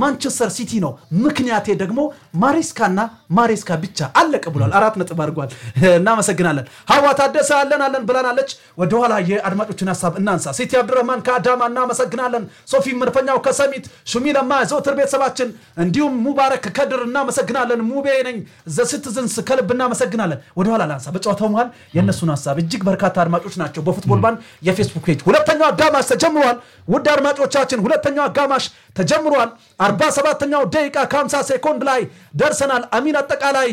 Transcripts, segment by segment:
ማንቸስተር ሲቲ ነው። ምክንያቴ ደግሞ ማሬስካና ማሬስካ ብቻ አለቀ ብሏል። አራት ነጥብ አድርጓል። እናመሰግናለን። ሀዋ ታደሰ አለን አለን ብላናለች። ወደኋላ የአድማጮችን ሀሳብ እናንሳ። ሲቲ አብዱረህማን ከአዳማ እናመሰግናለን። ሶፊ መድፈኛው ከሰሚት ሹሚ ለማ ዘውትር ቤተሰባችን፣ እንዲሁም ሙባረክ ከድር እናመሰግናለን። ሙቤ ነኝ ዘስትዝንስ ከልብ እናመሰግናለን። ወደኋላ ላንሳ። በጨዋታው መሃል የእነሱን ሀሳብ እጅግ በርካታ አድማጮች ናቸው። በፉትቦል ባንድ የፌስቡክ ፔጅ ሁለተኛው አጋማሽ ተጀምሯል። ውድ አድማጮቻችን ሁለተኛው አጋማሽ ተጀምሯል። 47ኛው ደቂቃ ከ50 ሴኮንድ ላይ ደርሰናል። አሚን አጠቃላይ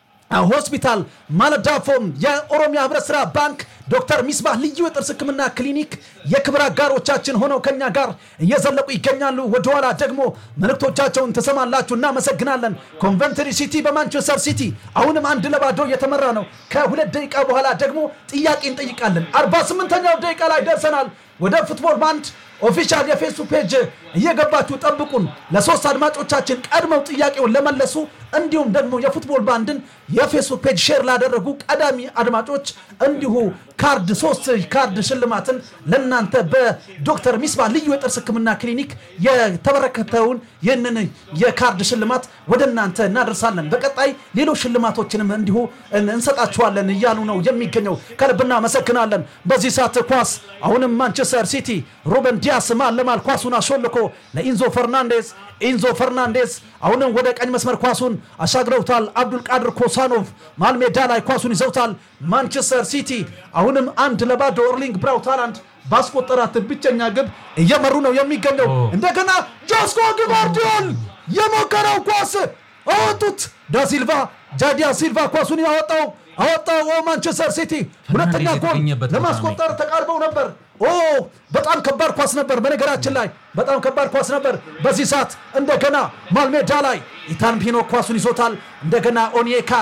ሆስፒታል ማለዳፎም የኦሮሚያ ህብረት ስራ ባንክ ዶክተር ሚስባህ ልዩ የጥርስ ህክምና ክሊኒክ የክብር አጋሮቻችን ሆነው ከኛ ጋር እየዘለቁ ይገኛሉ። ወደኋላ ደግሞ መልእክቶቻቸውን ትሰማላችሁ። እናመሰግናለን። ኮንቨንትሪ ሲቲ በማንቸስተር ሲቲ አሁንም አንድ ለባዶ እየተመራ ነው። ከሁለት ደቂቃ በኋላ ደግሞ ጥያቄ እንጠይቃለን። 48ኛው ደቂቃ ላይ ደርሰናል። ወደ ፉትቦል ባንድ ኦፊሻል የፌስቡክ ፔጅ እየገባችሁ ጠብቁን። ለሶስት አድማጮቻችን ቀድመው ጥያቄውን ለመለሱ እንዲሁም ደግሞ የፉትቦል ባንድን የፌስቡክ ፔጅ ሼር ላደረጉ ቀዳሚ አድማጮች እንዲሁ ካርድ ሶስት ካርድ ሽልማትን ለእናንተ በዶክተር ሚስባ ልዩ የጥርስ ህክምና ክሊኒክ የተበረከተውን ይህንን የካርድ ሽልማት ወደ እናንተ እናደርሳለን። በቀጣይ ሌሎች ሽልማቶችንም እንዲሁ እንሰጣችኋለን እያሉ ነው የሚገኘው። ከልብ እናመሰግናለን። በዚህ ሰዓት ኳስ አሁንም ማንቸስተር ሲቲ ሩበን ዲያስ ማል ለማል ኳሱን አሾልኮ ለኢንዞ ፈርናንዴዝ ኢንዞ ፈርናንዴዝ አሁንም ወደ ቀኝ መስመር ኳሱን አሻግረውታል። አብዱል ቃድር ኮሳኖቭ መሃል ሜዳ ላይ ኳሱን ይዘውታል። ማንቸስተር ሲቲ አሁንም አንድ ለባዶ ኤርሊንግ ብራውት ሃላንድ ባስቆጠራት ብቸኛ ግብ እየመሩ ነው የሚገኘው። እንደገና ጆስኮ ግቫርዲዮል የሞከረው ኳስ አወጡት። ዳሲልቫ ጃዲያ ሲልቫ ኳሱን ያወጣው አወጣው። ማንቸስተር ሲቲ ሁለተኛ ጎል የተገኘበት ቦታ ለማስቆጠር ተቃርበው ነበር። ኦ በጣም ከባድ ኳስ ነበር። በነገራችን ላይ በጣም ከባድ ኳስ ነበር። በዚህ ሰዓት እንደገና ማልሜዳ ላይ ኢታን ፒኖ ኳሱን ይዞታል። እንደገና ኦኒካ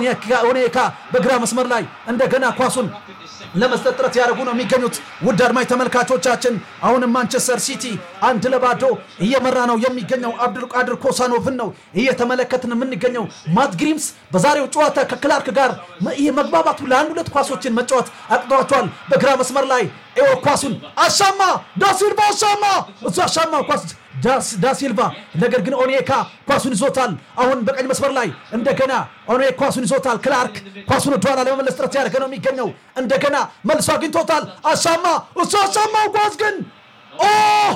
ኦኒካ በግራ መስመር ላይ እንደገና ኳሱን ለመስጠት ጥረት ያደረጉ ነው የሚገኙት። ውድ አድማጭ ተመልካቾቻችን አሁንም ማንቸስተር ሲቲ አንድ ለባዶ እየመራ ነው የሚገኘው። አብዱልቃድር ኮሳኖቭን ነው እየተመለከትን የምንገኘው። ማት ግሪምስ በዛሬው ጨዋታ ከክላርክ ጋር ይህ መግባባቱ ለአንድ ሁለት ኳሶችን መጫወት አቅቷቸዋል። በግራ መስመር ላይ ኤዎ ኳሱን አሻማ ዳሲልቫ አሻማ እሱ አሻማ ኳስ ዳሲልቫ ነገር ግን ኦኔካ ኳሱን ይዞታል። አሁን በቀኝ መስመር ላይ እንደገና ኦኔ ኳሱን ይዞታል። ክላርክ ኳሱን ወደኋላ ለመመለስ ጥረት ያደረገ ነው የሚገኘው። እንደገና መልሶ አግኝቶታል። አሻማ እሱ አሻማው ኳስ ግን ኦ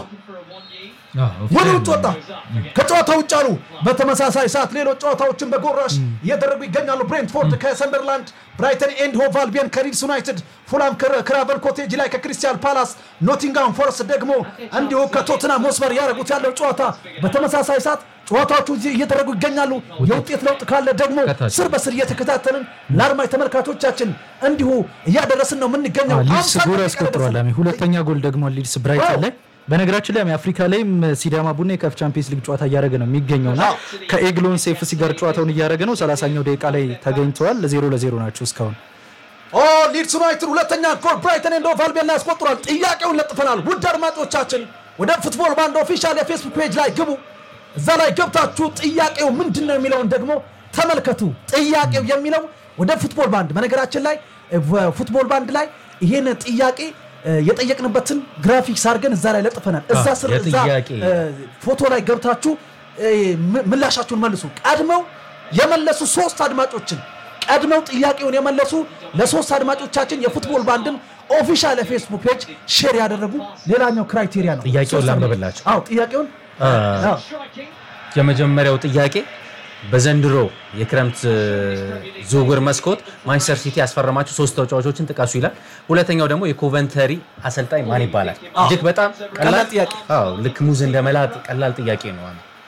ወደ ውጭ ወጣ። ከጨዋታ ውጭ አሉ። በተመሳሳይ ሰዓት ሌሎች ጨዋታዎችን በጎራሽ እየደረጉ ይገኛሉ። ብሬንትፎርድ ከሰንደርላንድ፣ ብራይተን ኤንድ ሆቭ አልቢየን ከሊድስ ዩናይትድ፣ ፉላም ክራቨን ኮቴጅ ላይ ከክሪስታል ፓላስ፣ ኖቲንጋም ፎረስት ደግሞ እንዲሁ ከቶትናም ሆስፐር ያደረጉት ያለው ጨዋታ በተመሳሳይ ሰዓት ጨዋታዎቹ እየተደረጉ ይገኛሉ። የውጤት ለውጥ ካለ ደግሞ ከታች ስር በስር እየተከታተልን ለአድማጭ ተመልካቾቻችን እንዲሁ እያደረስን ነው የምንገኘው። ሊድስ አምሳ ጎል ደቂቃ አስቆጥሯል። ደረሰ። አሚ ሁለተኛ ጎል ደግሞ ሊድስ ብራይተን ላይ በነገራችን ላይ አሚ አፍሪካ ላይም ሲዳማ ቡና የካፍ ቻምፒየንስ ሊግ ጨዋታ እያደረገ ነው የሚገኘውና ከኤግሎን ሴፍሲ ጋር ጨዋታውን እያደረገ ነው። ሰላሳኛው ደቂቃ ላይ ተገኝተዋል። ዜሮ ለዜሮ ናቸው እስካሁን። ኦ ሊድስ ዩናይትድ ሁለተኛ ጎል ብራይተን ኤንድ ሆቭ አልቢዮን ላይ ያስቆጥሯል። ጥያቄውን ለጥፈናል። ውድ አድማጮቻችን ወደ ፉትቦል ባንድ ኦፊሻል የፌስቡክ ፔጅ ላይ ግቡ። እዛ ላይ ገብታችሁ ጥያቄው ምንድን ነው የሚለውን ደግሞ ተመልከቱ። ጥያቄው የሚለው ወደ ፉትቦል ባንድ በነገራችን ላይ ፉትቦል ባንድ ላይ ይሄን ጥያቄ እ፣ የጠየቅንበትን ግራፊክስ አድርገን እዛ ላይ ለጥፈናል። እዛ አዎ፣ ስር እዛ የጥያቄ እ፣ ፎቶ ላይ ገብታችሁ እ፣ ም- ምላሻችሁን መልሱ። ቀድመው የመለሱ ሶስት አድማጮችን ቀድመው ጥያቄውን የመለሱ ለሶስት አድማጮቻችን የፉትቦል ባንድን ኦፊሻል የፌስቡክ ፔጅ ሼር ያደረጉ ሌላኛው ክራይቴሪያ ነው። ጥያቄውን ሶስት አድማጮች። ላንብብላችሁ። አዎ ጥያቄውን አዎ። የመጀመሪያው ጥያቄ በዘንድሮ የክረምት እ, ዝውውር መስኮት ማንቸስተር ሲቲ ያስፈረማቸው ሶስት ተጫዋቾችን ጥቀሱ ይላል። ሁለተኛው ደግሞ የኮቨንተሪ አሰልጣኝ ማን ይባላል? እጅግ በጣም ቀላል ጥያቄ። አዎ ልክ ሙዝ እንደመላጥ ቀላል ጥያቄ ነው።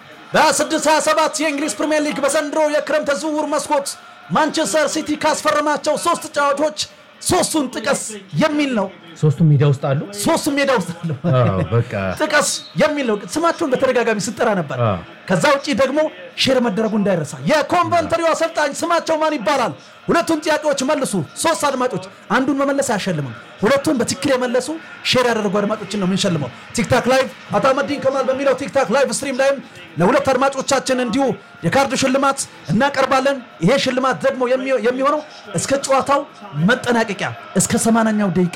በ627 የእንግሊዝ ፕሪምየር ሊግ በዘንድሮ የክረምት ዝውውር መስኮት ማንቸስተር ሲቲ ካስፈረማቸው ሶስት ተጫዋቾች ሶስቱን ጥቀስ የሚል ነው። ሶስቱም ሜዳ ውስጥ አሉ። ሶስቱም ሜዳ ውስጥ አሉ። አዎ በቃ ጥቀስ የሚል ነው። ስማቸውን በተደጋጋሚ ስጠራ ነበር። አዎ። ከዛ ውጭ ደግሞ ሼር መደረጉ እንዳይረሳ። የኮንቨንተሪው አሰልጣኝ ስማቸው ማን ይባላል? ሁለቱን ጥያቄዎች መልሱ። ሶስት አድማጮች አንዱን መመለስ አያሸልምም። ሁለቱን በትክክል የመለሱ ሼር ያደረጉ አድማጮችን ነው የምንሸልመው። ቲክታክ ላይቭ አታመዲን ከማል በሚለው ቲክታክ ላይቭ ስትሪም ላይም ለሁለት አድማጮቻችን እንዲሁ የካርድ ሽልማት እናቀርባለን። ይሄ ሽልማት ደግሞ የሚ- የሚሆነው እስከ ጨዋታው መጠናቀቂያ እስከ ሰማንያኛው ደቂቃ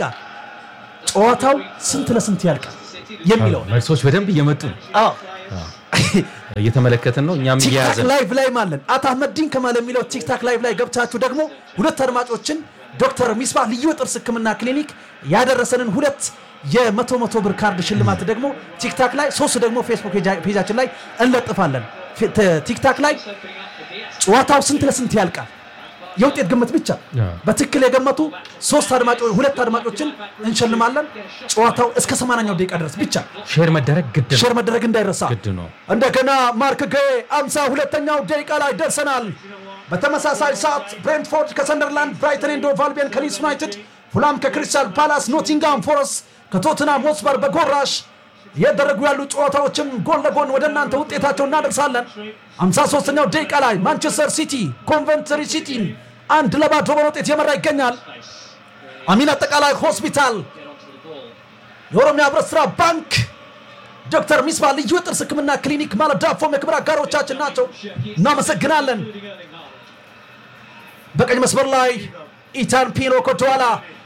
ጨዋታው ስንት ለስንት ያልቃል የሚለው ነው። መልሶች በደንብ እየመጡ ነው። አዎ እየተመለከትን ነው። እኛም ቲክታክ እየያዘን ላይቭ ላይ ማለን አቶ አህመዲን ከማል የሚለው ቲክታክ ላይቭ ላይ ገብታችሁ ደግሞ ሁለት አድማጮችን ዶክተር ሚስባ ልዩ የጥርስ ህክምና ክሊኒክ ያደረሰንን ሁለት የመቶ መቶ ብር ካርድ ሽልማት ደግሞ ቲክታክ ላይ ሶስት ደግሞ ፌስቡክ ፔጃ- ፔጃችን ላይ እንለጥፋለን። ፌ- ተ- ቲክታክ ላይ ጨዋታው ስንት ለስንት ያልቃል የውጤት ግምት ብቻ በትክክል የገመቱ ሶስት አድማጮች ሁለት አድማጮችን እንሸልማለን። ጨዋታው እስከ 80ኛው ደቂቃ ድረስ ብቻ ሼር መደረግ ግድ ነው ሼር መደረግ እንዳይረሳ። ግድ ነው። እንደገና ማርክ ጌ አምሳ ሁለተኛው ደቂቃ ላይ ደርሰናል። በተመሳሳይ ሰዓት ብሬንትፎርድ ከሰንደርላንድ፣ ብራይተን ኤንድ ሆቭ አልቢዮን ከሊድስ ዩናይትድ፣ ፉላም ከክሪስታል ፓላስ፣ ኖቲንጋም ፎረስት ከቶትናም ሆትስፐር በጎራሽ እየደረጉ ያሉ ጨዋታዎችም ጎን ለጎን ወደ እናንተ ውጤታቸው እናደርሳለን። 53ኛው ደቂቃ ላይ ማንቸስተር ሲቲ ኮንቨንትሪ ሲቲን አንድ ለባዶ በሆነ ውጤት የመራ ይገኛል። አሚን አጠቃላይ ሆስፒታል፣ የኦሮሚያ ህብረት ስራ ባንክ ዶክተር ሚስባ ልዩ የጥርስ ህክምና ክሊኒክ ማለት ዳፎም የክብር አጋሮቻችን ናቸው። እናመሰግናለን። በቀኝ መስመር ላይ ኢታን ፒኖ ኮቶዋላ፣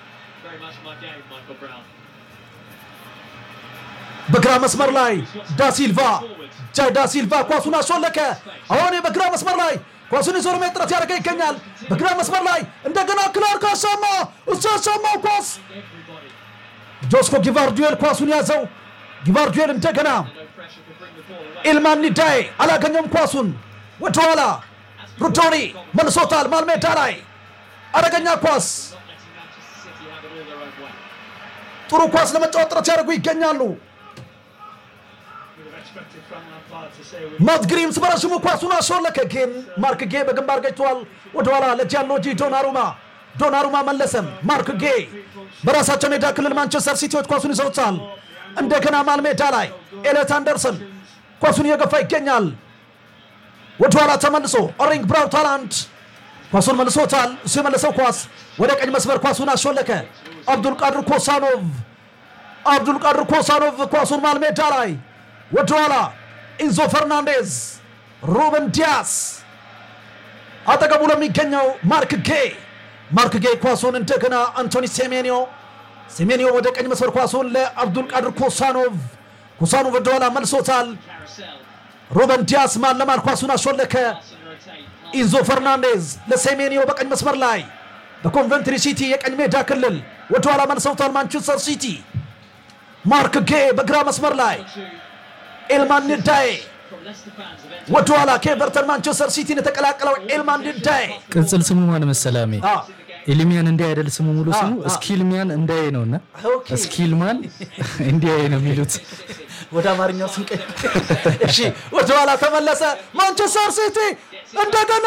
በግራ መስመር ላይ ዳሲልቫ ጃይ ዳሲልቫ ኳሱን አሾለከ። አሁን በግራ መስመር ላይ ኳሱን ይዞ ለመሄድ ጥረት ያደረገ ይገኛል። በግራ መስመር ላይ እንደገና ክላርክ አሻማ እሱ ያሻማው ኳስ ጆስኮ ጊቫርዲዮል ኳሱን ያዘው። ጊቫርዲዮል እንደገና ኢልማን ኒዳይ አላገኘም ኳሱን ወደኋላ ሩዶኒ መልሶታል። ማልሜዳ ላይ አደገኛ ኳስ ጥሩ ኳስ ለመጫወት ጥረት ያደርጉ ይገኛሉ። ማት ግሪምስ በረዥሙ ኳሱን አሾለከ፣ ግን ማርክ ጌ በግንባር ገጭቷል። ወደኋላ ለጃንሎጂ ዶናሩማ ዶናሩማ መለሰም። ማርክ ጌ በራሳቸው ሜዳ ክልል ማንቸስተር ሲቲዎች ኳሱን ይዘውታል። እንደገና ማል ሜዳ ላይ ኤሌት አንደርሰን ኳሱን እየገፋ ይገኛል። ወደኋላ ተመልሶ ኦሪንግ ብራውት ሃላንድ ኳሱን መልሶታል። እሱ የመለሰው ኳስ ወደ ቀኝ መስመር ኳሱን አሾለከ። አብዱልቃድር ኮሳኖቭ አብዱልቃድር ኮሳኖቭ ኳሱን ማል ሜዳ ላይ ወደኋላ ኢንዞ ፈርናንዴዝ ሩበን ዲያስ አጠገቡ ለሚገኘው ማርክ ጌ ማርክ ጌ ኳሱን እንደገና አንቶኒ ሴሜኒዮ ሴሜኒዮ ወደ ቀኝ መስመር ኳሱን ለአብዱልቃድር ኮሳኖቭ ኮሳኖቭ ወደኋላ መልሶታል። ሩበን ዲያስ ማን ለማን ኳሱን አሾለከ። ኢንዞ ፈርናንዴዝ ለሴሜኒዮ በቀኝ መስመር ላይ በኮንቨንትሪ ሲቲ የቀኝ ሜዳ ክልል ወደኋላ መልሰውታል። ማንቸስተር ሲቲ ማርክ ጌ በግራ መስመር ላይ ኤልማን ንዳይ ወደኋላ ከኤቨርተን ማንቸስተር ሲቲን የተቀላቀለው ኤልማን ንዳይ ቅጽል ስሙ ማን መሰላሜ? አ፣ ኤልሚያን እንዲህ አይደል ስሙ ሙሉ ስሙ አ። ስኪልሚያን እንዳይ ነው እና ኦኬ። ስኪልማን እንዲህ ነው የሚሉት ወደ አማርኛው ስንቀይ እሺ፣ ወደኋላ ተመለሰ። ማንቸስተር ሲቲ እንደገና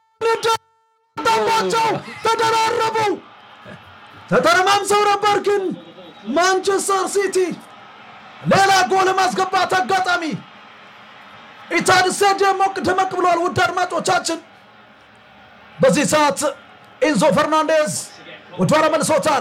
ንዳባቸው ተደራረቡ። ተተረማምሰው ነበር፣ ግን ማንቸስተር ሲቲ ሌላ ጎል ማስገባት አጋጣሚ ኢታድ ስታዲየም ሞቅ ደመቅ ብለዋል። ውድ አድማጮቻችን በዚህ ሰዓት ኢንዞ ፈርናንዴዝ ወደኋላ መልሶታል።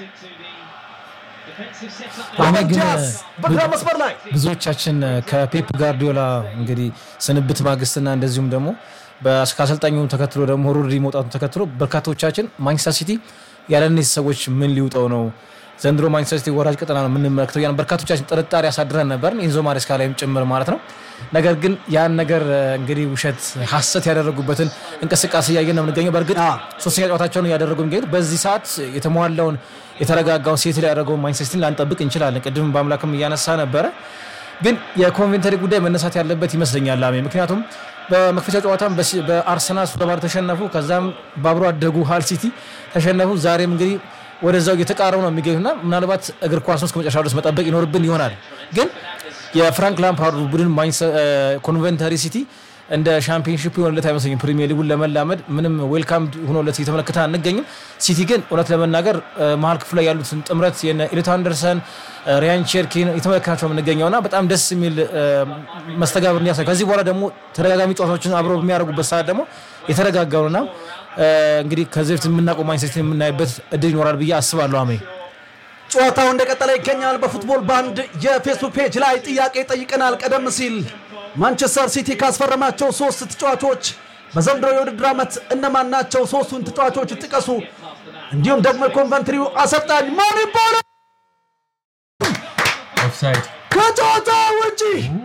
እኔ ግን ዲያስ በግራ መስመር ላይ ብዙዎቻችን ከፔፕ ጋርዲዮላ እንግዲህ ስንብት ማግስትና እንደዚሁም ደግሞ በ- ከአሰልጣኙ ተከትሎ ደግሞ ሩዲ መውጣቱን ተከትሎ በርካቶቻችን ማንቸስተር ሲቲ ያለ እነዚህ ሰዎች ምን ሊውጠው ነው ዘንድሮ ማንቸስተር ሲቲ ወራጅ ቀጠና ነው የምንመለከተው ያን በርካቶቻችን ጥርጣሬ ያሳድረን ነበር ኢንዞ ማሬስካ ላይም ጭምር ማለት ነው ነገር ግን ያን ነገር እ፣ እንግዲህ ውሸት ሀሰት ያደረጉበትን እንቅስቃሴ እያየን ነው የምንገኘው በእርግጥ አ። ሶስተኛ ጨዋታቸውን እያደረጉ የሚገኙት በዚህ ሰዓት የተሟላውን የተረጋጋውን ሴት ላይ ያደረገውን ማንቸስተር ሲቲን ላንጠብቅ እንችላለን ቅድም በአምላክም እያነሳ ነበረ ግን የኮንቬንተሪ ጉዳይ መነሳት ያለበት ይመስለኛል ላሜ ምክንያቱም በመክፈቻ ጨዋታም በሲ- በአርሰናል ሶስት ለባዶ ተሸነፉ ከዛም በአብሮ አደጉ ሃል ሲቲ ተሸነፉ ዛሬም እንግዲህ ወደዛው እየተቃረቡ ነው የሚገኙና ምናልባት እግር ኳስ ነው እስከ መጨረሻ ድረስ መጠበቅ ይኖርብን ይሆናል ግን የፍራንክ ላምፓርዱ ቡድን ማንቸስተር- እ፣ ኮንቬንተሪ ሲቲ እንደ ሻምፒዮንሺፕ የሆነለት አይመስለኝም። ፕሪሚየር ሊጉን ለመላመድ ምንም ዌልካም ሆኖለት እየተመለከተ አንገኝም። ሲቲ ግን እውነት ለመናገር እ፣ መሀል ክፍል ላይ ያሉትን ጥምረት የነ ኤሊት አንደርሰን፣ እ፣ ሪያን ቼርኪን የተመለከታቸው የምንገኘው እና በጣም ደስ የሚል እ፣ መስተጋብር እንዲያሳይ ከዚህ በኋላ ደግሞ ተደጋጋሚ ጨዋታዎችን አብረው በሚያደርጉበት ሰዓት ደግሞ የተረጋጋውና እ፣ እንግዲህ ከዚህ በፊት የምናውቀው ማንቸስተር ሲቲን የምናይበት እድል ይኖራል ብዬ አስባለሁ። አሜ ጨዋታው እንደቀጠለ ይገኛል። በፉትቦል ባንድ የፌስቡክ ፔጅ ላይ ጥያቄ ጠይቀናል። ቀደም ሲል ማንቸስተር ሲቲ ካስፈረማቸው ሶስት ተጫዋቾች በዘንድሮ የውድድር ዓመት እነማን ናቸው? ሶስቱን ተጫዋቾች ጥቀሱ። እንዲሁም ደግሞ የኮንቨንትሪው አሰልጣኝ ማን ይባላል? ኦፍሳይድ ከጨዋታ ውጪ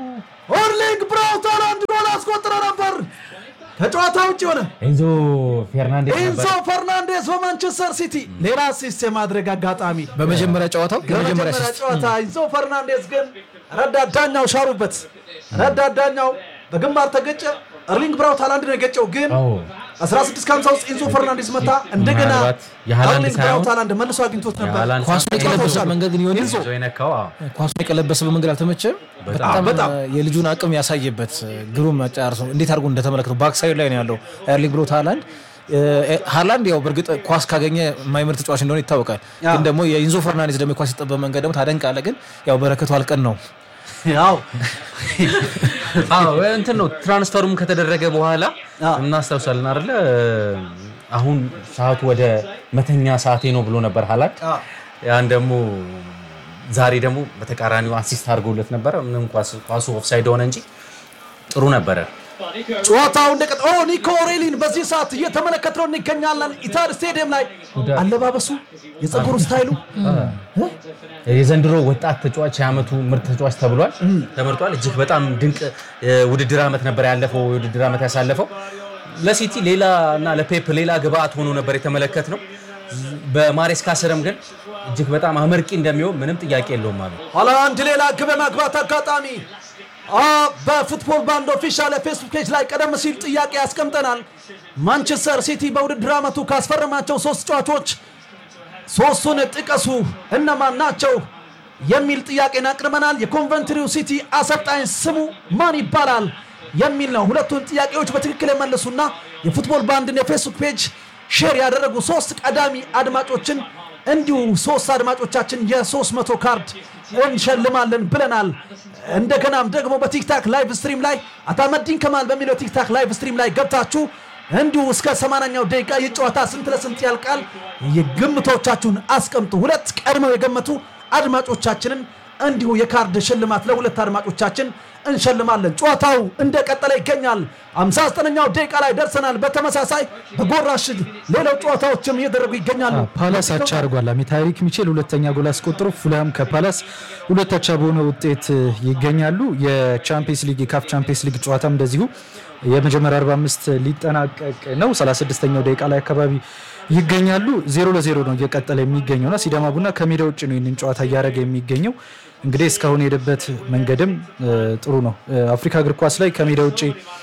ኦርሊንግ ብራውት ሃላንድ ጎል አስቆጥሮ ነበር። ከጨዋታ ውጭ ሆነ። ኤንዞ ፌርናንዴዝ ኤንዞ ነበር። ፈርናንዴስ በማንቸስተር ሲቲ ሌላ አሲስት የማድረግ አጋጣሚ በመጀመሪያ ጨዋታው የመጀመሪያ የመጀመሪያ አሲስት ጨዋታ ኤንዞ ፈርናንዴስ ግን ረዳት ዳኛው ሻሩበት። ረዳት ዳኛው በግንባር ተገጨ። እርሊንግ ብራውት ሃላንድ ነው የገጨው ግን አዎ 16 ከ50 ውስጥ ኤንዞ ፈርናንዴዝ መታ። እንደገና ምናልባት የሃላንድ እርሊንግ ሳይሆን ብራውት ሃላንድ መልሶ አግኝቶት ነበር። የሃላንድ ኳሱን ሳይሆን የቀለበሰበት መንገድ ግን ይሆን ኤንዞ የነካው አዎ። ኳሱን የቀለበሰበት መንገድ አልተመቸም። በጣም በጣም። እ፣ የልጁን አቅም ያሳየበት እ፣ ግሩም አጨራርሶ እንዴት አድርጎ እንደተመለከተው ባክሳይድ ላይ ነው ያለው ኤርሊንግ ብሮት ሃላንድ እ፣ ሃላንድ ያው በእርግጥ ኳስ ካገኘ የማይምር ተጫዋች እንደሆነ ይታወቃል። ግን ደግሞ የኢንዞ ፈርናንዴዝ ደግሞ የኳስ ሲጠበብ መንገድ ደግሞ ታደንቃለህ። ግን ያው በረከቱ አልቀን ነው ያው አዎ እንትን ነው ትራንስፈሩም ከተደረገ በኋላ አዎ። እናስታውሳለን አይደለ አሁን ሰዓቱ ወደ መተኛ ሰዓቴ ነው ብሎ ነበር ሃላንድ አዎ። ያን ደግሞ ዛሬ ደግሞ በተቃራኒው አሲስት አድርገውለት ነበረ ምንም ኳስ- ኳሱ ኦፍሳይድ ሆነ እንጂ ጥሩ ነበረ ጨዋታው እንደቀጠ ኦ ኒኮ ሬሊን በዚህ ሰዓት እየተመለከትነው እንገኛለን። ኢታድ ስቴዲየም ላይ አለባበሱ፣ የፀጉሩ ስታይሉ የዘንድሮ ወጣት ተጫዋች የዓመቱ ምርጥ ተጫዋች ተብሏል ተመርጧል እጅግ በጣም ድንቅ እ፣ ውድድር ዓመት ነበር ያለፈው የውድድር ዓመት ያሳለፈው ለሲቲ ሌላ እና ለፔፕ ሌላ ግብአት ሆኖ ነበር የተመለከት ነው በማሬስካ ስርም ግን እጅግ በጣም አመርቂ እንደሚሆን ምንም ጥያቄ የለውም አሉ ኋላ አንድ ሌላ ግብ ማግባት አጋጣሚ አ፣ በፉትቦል ባንድ ኦፊሻል የፌስቡክ ፔጅ ላይ ቀደም ሲል ጥያቄ ያስቀምጠናል። ማንቸስተር ሲቲ በውድድር ዓመቱ ካስፈረማቸው ሶስት ተጫዋቾች ሶስቱን ጥቀሱ እነማን ናቸው የሚል ጥያቄን አቅርበናል። የኮንቨንትሪው ሲቲ አሰልጣኝ ስሙ ማን ይባላል የሚል ነው። ሁለቱን ጥያቄዎች በትክክል የመለሱና የፉትቦል ባንድን የፌስቡክ ፔጅ ሼር ያደረጉ ሶስት ቀዳሚ አድማጮችን እንዲሁ ሶስት አድማጮቻችን የሶስት መቶ ካርድ እንሸልማለን ብለናል። እንደገናም ደግሞ በቲክታክ ላይቭ ስትሪም ላይ አታመዲን ከማል በሚለው ቲክታክ ላይቭ ስትሪም ላይ ገብታችሁ እንዲሁ እስከ 80ኛው ደቂቃ የጨዋታ ስንት ለስንት ያልቃል የግምቶቻችሁን አስቀምጡ። ሁለት ቀድመው የገመቱ አድማጮቻችንን እንዲሁ የካርድ ሽልማት ለሁለት አድማጮቻችን እንሸልማለን። ጨዋታው እንደቀጠለ ይገኛል። 59ኛው ደቂቃ ላይ ደርሰናል። በተመሳሳይ በጎራሽ ሌላው ጨዋታዎችም እየደረጉ ይገኛሉ። ፓላስ አቻ አድርጓል። አሚ ታሪክ ሚቼል ሁለተኛ ጎል አስቆጥሮ ፉልሃም ከፓላስ ሁለት አቻ በሆነ ውጤት ይገኛሉ። የቻምፒየንስ ሊግ የካፍ ቻምፒየንስ ሊግ ጨዋታም እንደዚሁ የመጀመሪያ 45 ሊጠናቀቅ ነው። 36ኛው ደቂቃ ላይ አካባቢ ይገኛሉ። ዜሮ ለዜሮ ነው እየቀጠለ የሚገኘውና ሲዳማ ቡና ከሜዳ ውጭ ነው ይህንን ጨዋታ እያደረገ የሚገኘው። እንግዲህ እስካሁን የሄደበት መንገድም እ, ጥሩ ነው። እ, አፍሪካ እግር ኳስ ላይ ከሜዳ ውጭ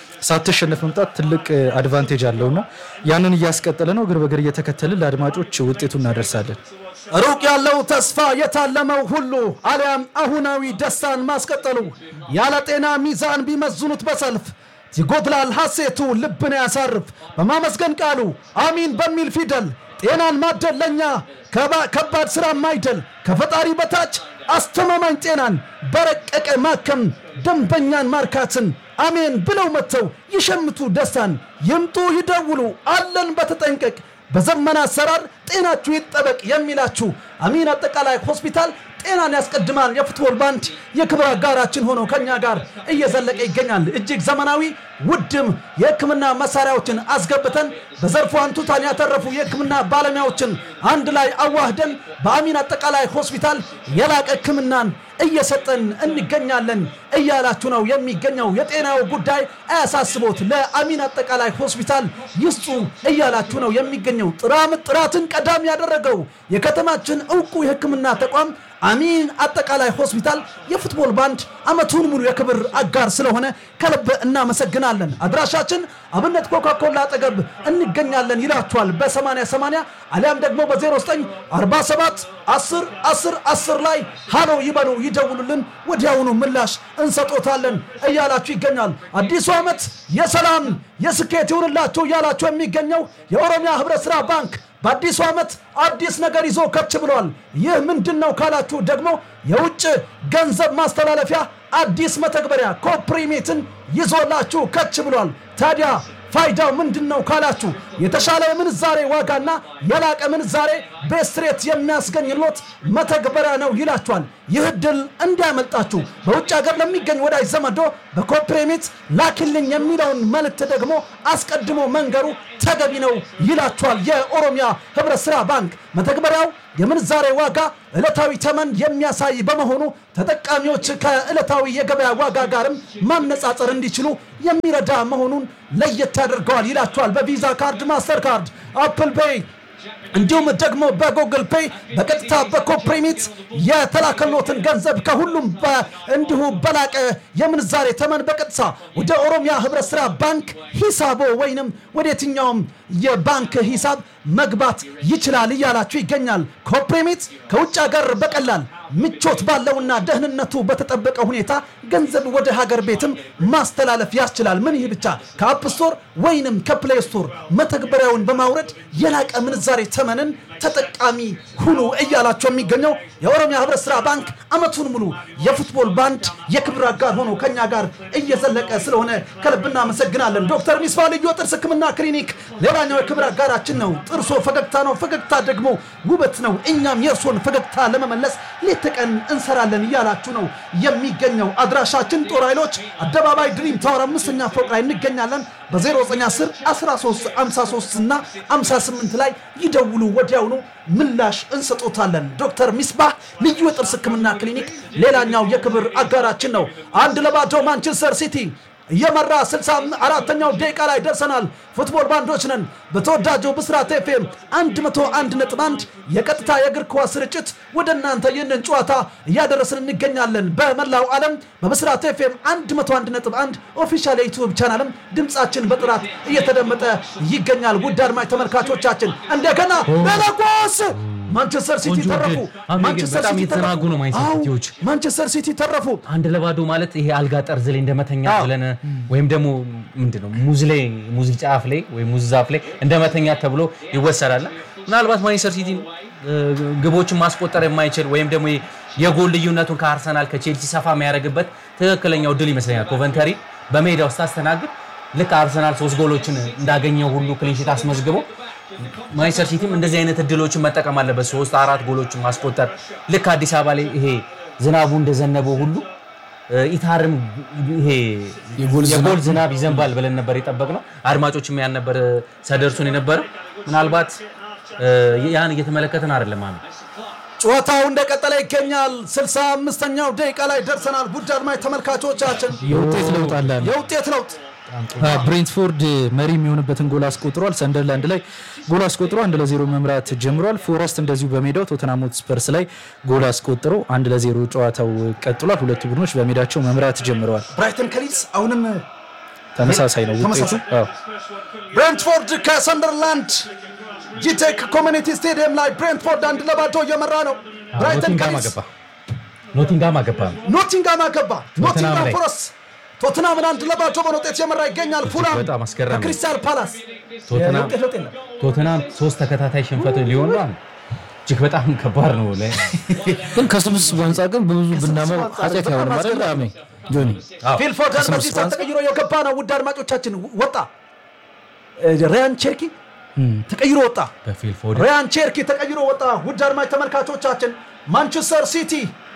ሳትሸነፍ መምጣት ትልቅ አድቫንቴጅ አለውና ያንን እያስቀጠለ ነው። እግር በእግር እየተከተልን ለአድማጮች ውጤቱ እናደርሳለን። ሩቅ ያለው ተስፋ የታለመው ሁሉ አሊያም አሁናዊ ደስታን ማስቀጠሉ ያለ ጤና ሚዛን ቢመዝኑት በሰልፍ ይጎድላል ሐሴቱ ልብን ያሳርፍ በማመስገን ቃሉ አሚን በሚል ፊደል ጤናን ማደል ለኛ ከባ- ከባድ ሥራ ማይደል ከፈጣሪ በታች አስተማማኝ ጤናን በረቀቀ ማከም ደንበኛን ማርካትን አሜን ብለው መጥተው ይሸምቱ ደስታን ይምጡ ይደውሉ አለን በተጠንቀቅ በዘመነ አሰራር ጤናችሁ ይጠበቅ የሚላችሁ አሚን አጠቃላይ ሆስፒታል ጤናን ያስቀድማል። የፉትቦል ባንድ የክብር አጋራችን ሆኖ ከኛ ጋር እየዘለቀ ይገኛል። እጅግ ዘመናዊ ውድም የሕክምና መሳሪያዎችን አስገብተን በዘርፉ አንቱታን ያተረፉ የሕክምና ባለሙያዎችን አንድ ላይ አዋህደን በአሚን አጠቃላይ ሆስፒታል የላቀ ሕክምናን እየሰጠን እንገኛለን እያላችሁ ነው የሚገኘው። የጤናው ጉዳይ አያሳስቦት ለአሚን አጠቃላይ ሆስፒታል ይስጡ እያላችሁ ነው የሚገኘው። ጥራም ጥራትን ቀዳሚ ያደረገው የከተማችን እውቁ የህክምና ተቋም አሚን አጠቃላይ ሆስፒታል የፉትቦል ባንድ አመቱን ሙሉ የክብር አጋር ስለሆነ ከልብ እናመሰግናለን። አድራሻችን አብነት ኮካኮላ አጠገብ እንገኛለን ይላችኋል በ8080 አሊያም ደግሞ በ0947 10 10 10 ላይ ሃሎ ይበሉ ይደውሉልን፣ ወዲያውኑ ምላሽ እንሰጦታለን እያላችሁ ይገኛል። አዲሱ ዓመት የሰላም የስኬት ይሁንላችሁ እያላችሁ የሚገኘው የኦሮሚያ ህብረት ሥራ ባንክ በአዲሱ ዓመት አዲስ ነገር ይዞ ከች ብሏል። ይህ ምንድን ነው ካላችሁ ደግሞ የውጭ ገንዘብ ማስተላለፊያ አዲስ መተግበሪያ ኮፕሪሜትን ይዞላችሁ ከች ብሏል። ታዲያ ፋይዳው ምንድን ነው ካላችሁ የተሻለ የምንዛሬ ዋጋና የላቀ ምንዛሬ በስትሬት የሚያስገኝሎት መተግበሪያ ነው ይላችኋል። ይህ ድል እንዲያመልጣችሁ በውጭ ሀገር ለሚገኝ ወዳጅ ዘመዶ በኮፕሬሚት ላኪልኝ የሚለውን መልእክት ደግሞ አስቀድሞ መንገሩ ተገቢ ነው ይላችኋል። የኦሮሚያ ህብረት ሥራ ባንክ መተግበሪያው የምንዛሬ ዋጋ ዕለታዊ ተመን የሚያሳይ በመሆኑ ተጠቃሚዎች ከዕለታዊ የገበያ ዋጋ ጋርም ማነጻጸር እንዲችሉ የሚረዳ መሆኑን ለየት ያደርገዋል ይላቸዋል። በቪዛ ካርድ፣ ማስተር ካርድ፣ አፕል ፔይ እንዲሁም ደግሞ በጉግል ፔይ በቀጥታ በኮፕሪሚት የተላከሎትን ገንዘብ ከሁሉም በ- እንዲሁ በላቀ የምንዛሬ ተመን በቀጥታ ወደ ኦሮሚያ ህብረት ስራ ባንክ ሂሳቦ ወይንም ወደ የትኛውም የባንክ ሂሳብ መግባት ይችላል እያላችሁ ይገኛል። ኮፕሪሚት ከውጭ ሀገር በቀላል ምቾት ባለውና ደህንነቱ በተጠበቀ ሁኔታ ገንዘብ ወደ ሀገር ቤትም ማስተላለፍ ያስችላል። ምን ይህ ብቻ ከአፕ ስቶር ወይንም ከፕሌይ ስቶር መተግበሪያውን በማውረድ የላቀ ምንዛሬ ተመንን ተጠቃሚ ሁኑ እያላቸው የሚገኘው የኦሮሚያ ህብረት ስራ ባንክ አመቱን ሙሉ የፉትቦል ባንድ የክብር አጋር ሆኖ ከኛ ጋር እየዘለቀ ስለሆነ ከልብ እናመሰግናለን። ዶክተር ሚስፋ ልዩ ጥርስ ህክምና ክሊኒክ ሌላኛው የክብር አጋራችን ነው። ጥርሶ ፈገግታ ነው፣ ፈገግታ ደግሞ ውበት ነው። እኛም የእርሶን ፈገግታ ለመመለስ ሌት ተቀን እንሰራለን እያላችሁ ነው የሚገኘው። አድራሻችን ጦር ኃይሎች አደባባይ ድሪም ታወር አምስተኛ ፎቅ ላይ እንገኛለን። በ0910 13 53 እና 58 ላይ ይደውሉ፣ ወዲያውኑ ምላሽ እንሰጦታለን። ዶክተር ሚስባህ ልዩ የጥርስ ህክምና ክሊኒክ ሌላኛው የክብር አጋራችን ነው። አንድ ለባዶ ማንቸስተር ሲቲ እየመራ 64ኛው ደቂቃ ላይ ደርሰናል። ፉትቦል ባንዶች ነን። በተወዳጁ ብስራት ኤፍኤም 101.1 የቀጥታ የእግር ኳስ ስርጭት ወደ እናንተ ይህንን ጨዋታ እያደረስን እንገኛለን። በመላው ዓለም በብስራት ኤፍኤም 101.1 ኦፊሻል የዩቲዩብ ቻናልም ድምፃችን በጥራት እየተደመጠ ይገኛል። ውድ አድማጭ ተመልካቾቻችን እንደገና ለለጎስ ማንቸስተር ሲቲ ቆንጆ ተረፉ። ድል። አሁን ግን ማንቸስተር በጣም ሲቲ እየተናጉ ነው ማንቸስተር አዎ፣ ሲቲዎች። ማንቸስተር ሲቲ ተረፉ። አንድ ለባዶ ማለት ይሄ አልጋ ጠርዝ ላይ እንደመተኛ አዎ። ብለን ወይም ደግሞ ምንድን ነው ሙዝ ላይ ሙዝ ጫፍ ላይ ወይም ሙዝ ዛፍ ላይ እንደመተኛ ተብሎ ይወሰዳል። ምናልባት ማንቸስተር ሲቲ እ፣ ግቦችን ማስቆጠር የማይችል ወይም ደግሞ የጎል ልዩነቱን ከአርሰናል ከቼልሲ ሰፋ የሚያደርግበት ትክክለኛው ድል ይመስለኛል። ኮቨንተሪ በሜዳ ውስጥ አስተናግድ ልክ አርሰናል ሶስት ጎሎችን እንዳገኘው ሁሉ ክሊንሺት አስመዝግቦ ማንቸስተር ሲቲም እንደዚህ አይነት እድሎችን መጠቀም አለበት። ሶስት አራት ጎሎችን ማስቆጠር ልክ አዲስ አበባ ላይ ይሄ ዝናቡ እንደዘነበው ሁሉ እ፣ ኢታርም ይሄ የጎል ዝናብ ይዘንባል ብለን ነበር የጠበቅነው። አድማጮችም ያን ነበር እ፣ ሲያደርሱን የነበረው። ምናልባት እ፣ ያን እየተመለከትን አይደለም አሁን ጨዋታው እንደቀጠለ ይገኛል። 65ኛው ደቂቃ ላይ ደርሰናል። ውድ አድማጭ ተመልካቾቻችን የውጤት ለውጥ አለ። የውጤት ለውጥ ብሬንትፎርድ መሪ የሚሆንበትን ጎል አስቆጥሯል። ሰንደርላንድ ላይ ጎል አስቆጥሮ አንድ ለዜሮ መምራት ጀምሯል። ፎረስት እንደዚሁ በሜዳው ቶተንሃም ሆትስፐርስ ላይ ጎል አስቆጥሮ አንድ ለዜሮ ጨዋታው ቀጥሏል። ሁለቱ ቡድኖች በሜዳቸው መምራት ጀምረዋል። ብራይተን ከሊድስ አሁንም ተመሳሳይ ነው ውጤቱ። ተመሳሳይ። አዎ። ብሬንትፎርድ ከሰንደርላንድ ጂቴክ ኮሚኒቲ ስቴዲየም ላይ ብሬንትፎርድ አንድ ለባዶ እየመራ ነው። ብራይተን ኖቲንጋም ከሊድስ አገባ ኖቲንጋም አገባ ኖቲንጋም አገባ። ኖቲንጋም ላይ። ፎረስት ቶትናምን አንድ ለባዶ በሆነ ውጤት እየመራ ይገኛል። ፉላም በጣም አስገራሚ። ከክሪስታል ፓላስ ቶትናም የውጤት ለውጥ የለም። ቶተናም ሶስት ተከታታይ ሽንፈት ሊሆን ነው። እጅግ በጣም ከባድ ነው። ለ- ግን ከስብስቡ አንጻር ግን በብዙ ብናመው ኃጢአት አይሆንም አይደል? አሜ ጆኒ አዎ። ፊል ፎደን ከስምንት በዚህ ሰዓት አንጻር- ተቀይሮ የገባ ነው። ውድ አድማጮቻችን ወጣ። ሪያን ቼርኪ ተቀይሮ ወጣ። በፊል ፎደን ሪያን ቼርኪ ተቀይሮ ወጣ። ውድ አድማጭ ተመልካቾቻችን ማንቸስተር ሲቲ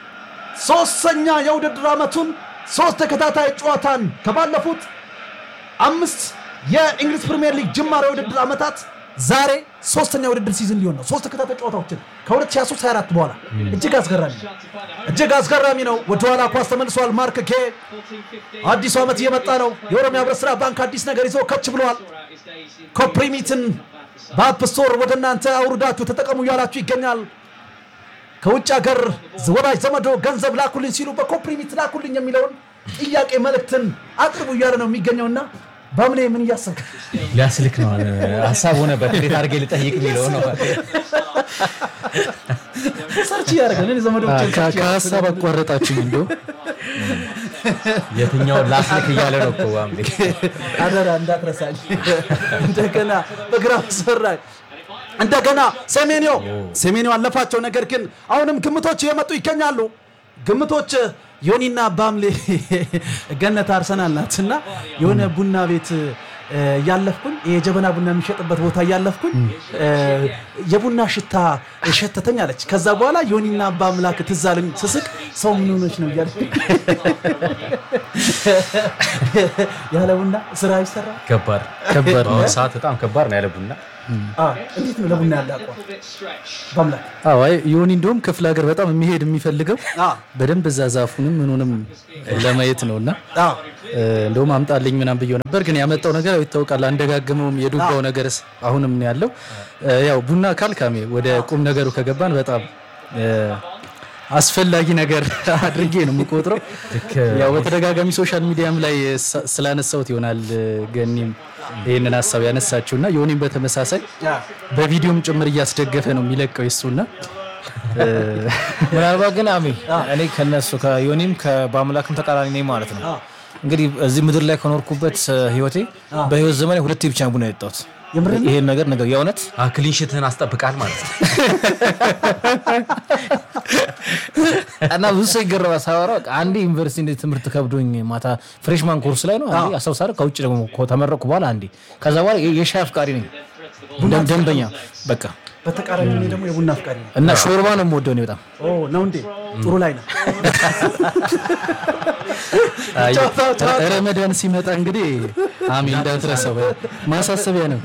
ሶስተኛ የውድድር ዓመቱን ሶስት ተከታታይ ጨዋታን ከባለፉት አምስት የእንግሊዝ ፕሪምየር ሊግ ጅማሬ የውድድር ዓመታት ዛሬ ሶስተኛ የውድድር ሲዝን ሊሆን ነው። ሶስት ተከታታይ ጨዋታዎችን ከ2023 24 በኋላ እጅግ አስገራሚ ነው። እጅግ አስገራሚ ነው። ወደኋላ ኳስ ተመልሷል። ማርክ ኬ አዲሱ ዓመት እየመጣ ነው። የኦሮሚያ ህብረት ስራ ባንክ አዲስ ነገር ይዞ ከች ብለዋል። ኮፕሪሚትን በአፕ ስቶር ወደ እናንተ አውርዳችሁ ተጠቀሙ እያላችሁ ይገኛል። ከውጭ ሀገር ወዳጅ ዘመዶ ገንዘብ ላኩልኝ ሲሉ በኮፕሪሚት ላኩልኝ የሚለውን ጥያቄ መልእክትን አቅርቡ እያለ ነው የሚገኘውና በምኔ ምን እያሰብክ ሊያስልክ ነው ሀሳብ ሆነበት። እንዴት አድርጌ ልጠይቅ የሚለው ነው። ሰርች እያደረገ ነው ዘመዶች ከ- ከሀሳብ አቋረጣችኝ እንዶ የትኛውን ላስልክ እያለ ነው እኮ አምሌ። አደራ እንዳትረሳኝ። እንደገና በግራ መስመር ላይ እንደገና ሴሜኒዮ ሴሜኒዮ አለፋቸው። ነገር ግን አሁንም ግምቶች እየመጡ ይገኛሉ። ግምቶች ዮኒና ባምሌ ገነት አርሰናል ናት እና የሆነ ቡና ቤት እ፣ እያለፍኩኝ የጀበና ቡና የሚሸጥበት ቦታ እያለፍኩኝ እ፣ የቡና ሽታ ሸተተኝ አለች። ከዛ በኋላ ዮኒና በአምላክ ትዝ አለኝ ስስቅ ሰው ምን ሆነች ነው እያለ ያለ ቡና ስራ ይሰራ ከባድ ከባድ ነው። በአሁኑ ሰዓት በጣም ከባድ ነው ያለ ቡና አ፣ እንዴት ነው ለቡና ያለ አቋም በአምላክ አዎ አይ ዮኒ እንደውም ክፍለ ሀገር በጣም የሚሄድ የሚፈልገው አ፣ በደንብ እዛ ዛፉንም ምኑንም ለማየት ነው እና አ፣ እ፣ እንደውም አምጣልኝ ምናምን ብየው ነበር፣ ግን ያመጣው ነገር ያው ይታወቃል። አንደጋግመውም የዱባው ነገርስ አሁንም ነው ያለው። እ፣ ያው ቡና ካልካሜ ወደ ቁም ነገሩ ከገባን በጣም እ፣ አስፈላጊ ነገር አድርጌ ነው የምቆጥረው። ያው በተደጋጋሚ ሶሻል ሚዲያም ላይ ስ- ስላነሳሁት ይሆናል እ፣ ገኒም ይህንን ሀሳብ ያነሳችው እና ዮኒም በተመሳሳይ አ፣ በቪዲዮም ጭምር እያስደገፈ ነው የሚለቀው የሱና ምናልባት ግን አሜ እኔ ከነሱ ከዮኒም በአምላክም ተቃራኒ ነኝ ማለት ነው። እንግዲህ እዚህ ምድር ላይ ከኖርኩበት እ፣ ህይወቴ በህይወት ዘመኔ ሁለቴ ብቻ ቡና የጠጣሁት የምርህን? ይሄን ነገር ነገር የእውነት ክሊንሽትህን አስጠብቃል ማለት ነው። እና ብዙ ሰው ይገረማል ሳወራ በቃ አንዴ ዩኒቨርሲቲ እንደ ትምህርት ከብዶኝ ማታ ፍሬሽማን ኮርስ ላይ ነው አንዴ አስታውሳለሁ። ከውጭ ደግሞ ተመረቅኩ በኋላ አንዴ ከዛ በኋላ የ- የሻይ አፍቃሪ ነኝ ደም- ደንበኛ በቃ በተቃራኒ እኔ ደግሞ የቡና አፍቃሪ ነው። እና ሾርባ ነው የምወደው እኔ በጣም ኦ ነው እንዴ? ጥሩ ላይ ነው። አይ፣ ጨዋታው ጨዋታው። ረመዳን ሲመጣ እንግዲህ አሚ እንዳትረሳው ማሳሰቢያ ነው።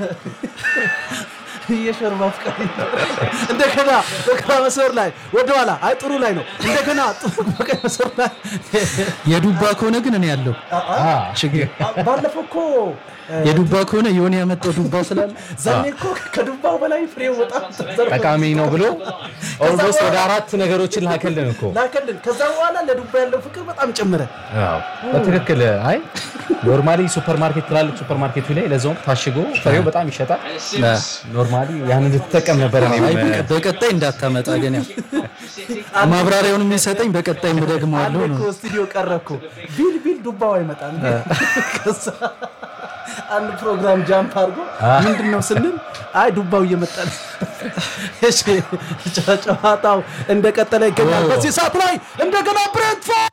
የሾርባ አፍቃሪ ነው። እንደገና በግራ መስመር ላይ ወደኋላ አይ ጥሩ ላይ ነው። እንደገና ጥሩ በቀኝ መስመር ላይ የዱባ ከሆነ ግን እኔ ያለው ችግር ባለፈው እኮ የዱባ ከሆነ የሆነ ያመጣው ዱባ ስላለ ዛኔ እኮ ከዱባው በላይ ፍሬው በጣም ተዘርፎ ጠቃሚ ነው ብሎ ኦልሞስት ወደ አራት ነገሮችን ላከልን እኮ ላከልን። ከዛ በኋላ ለዱባ ያለው ፍቅር በጣም ጨመረ። አዎ፣ በትክክል አይ ኖርማሊ ሱፐር ማርኬት ትላልቅ ሱፐር ማርኬቱ ላይ ለዛውም ታሽጎ ፍሬው በጣም ይሸጣል። ኖርማሊ ያንን ልትጠቀም ነበር እኔ አይ፣ በቀ- በቀጣይ እንዳታመጣ ግን ያው ማብራሪያውን የሚሰጠኝ በቀጣይ ምደግመዋለሁ አንድ ነው። እኮ ስቱዲዮ ቀረብኩ ቢል ቢል ዱባው አይመጣም። ከዛ አንድ ፕሮግራም ጃምፕ አድርጎ ምንድን ነው ስንል አይ ዱባው እየመጣ ነው። እሺ ጨ- ጨዋታው እንደቀጠለ ይገኛል። በዚህ ሰዓት ላይ እንደገና ብሬንትፎርድ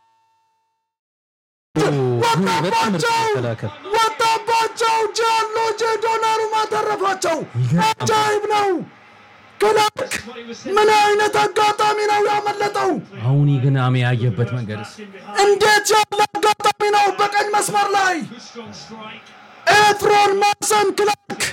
በጣም ምርጥ ወጣባቸው መከላከል ወጣባቸው ጃንሎጄ ዶናሩማ ተረፋቸው። አጃይብ ነው። ክላርክ ምን አይነት አጋጣሚ ነው ያመለጠው? አሁን ግን አሜ ያየበት መንገድ እንዴት ያለ አጋጣሚ ነው! በቀኝ መስመር ላይ ኤፍሮን ማሰን ክላርክ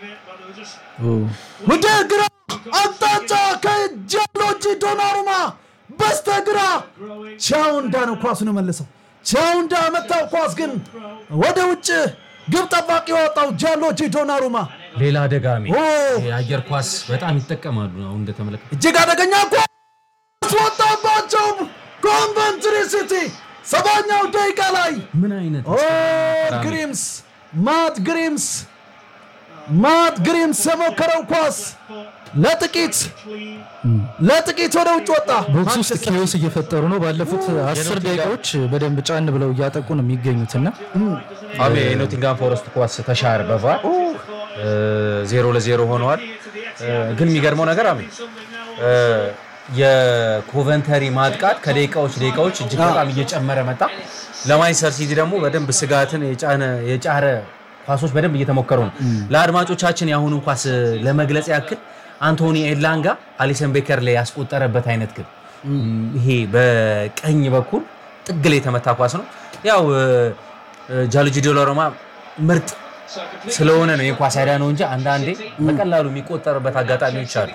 ወደ ግራ አቅጣጫ ከጃንሎጂ ዶናሩማ በስተግራ ቻውንዳ ነው ኳሱን የመለሰው። ቻውንዳ መታው። ኳስ ግን ወደ ውጭ ግብ ጠባቂ የወጣው ጃንሎጂ ዶናሩማ ሌላ ደጋሚ ኦ! የአየር ኳስ በጣም ይጠቀማሉ። አሁን እንደተመለከተ እጅግ አደገኛ ኳስ ወጣባቸው። ኮንቨንትሪ ሲቲ ሰባኛው ደቂቃ ላይ ምን አይነት ኦ ግሪምስ ማት ግሪምስ ማት ግሪምስ የሞከረው ኳስ ለጥቂት ለጥቂት ወደ ውጭ ወጣ። ቦክስ ውስጥ ማንቸስተር ኪዮስ እየፈጠሩ ነው። ባለፉት አስር ደቂቃዎች በደንብ ጫን ብለው እያጠቁ ነው የሚገኙትና አሜ የኖቲንጋም ፎረስት ኳስ ተሻር በቫር ዜሮ ለዜሮ ሆነዋል። እ፣ ግን የሚገርመው ነገር አሜ እ፣ የኮቨንተሪ ማጥቃት ከደቂቃዎች ደቂቃዎች እጅግ በጣም እየጨመረ መጣ። ለማንቸስተር ሲቲ ደግሞ በደንብ ስጋትን የጫነ የጫረ ኳሶች በደንብ እየተሞከሩ ነው። ለአድማጮቻችን የአሁኑን ኳስ ለመግለጽ ያክል አንቶኒ ኤላንጋ አሊሰን ቤከር ላይ ያስቆጠረበት አይነት ግን ይሄ በቀኝ በኩል ጥግ ላይ የተመታ ኳስ ነው። ያው ጃሉጂ ዶሎሮማ ምርጥ ስለሆነ ነው ይህ ኳስ ያዳ ነው እንጂ አንዳንዴ በቀላሉ የሚቆጠርበት አጋጣሚዎች አሉ።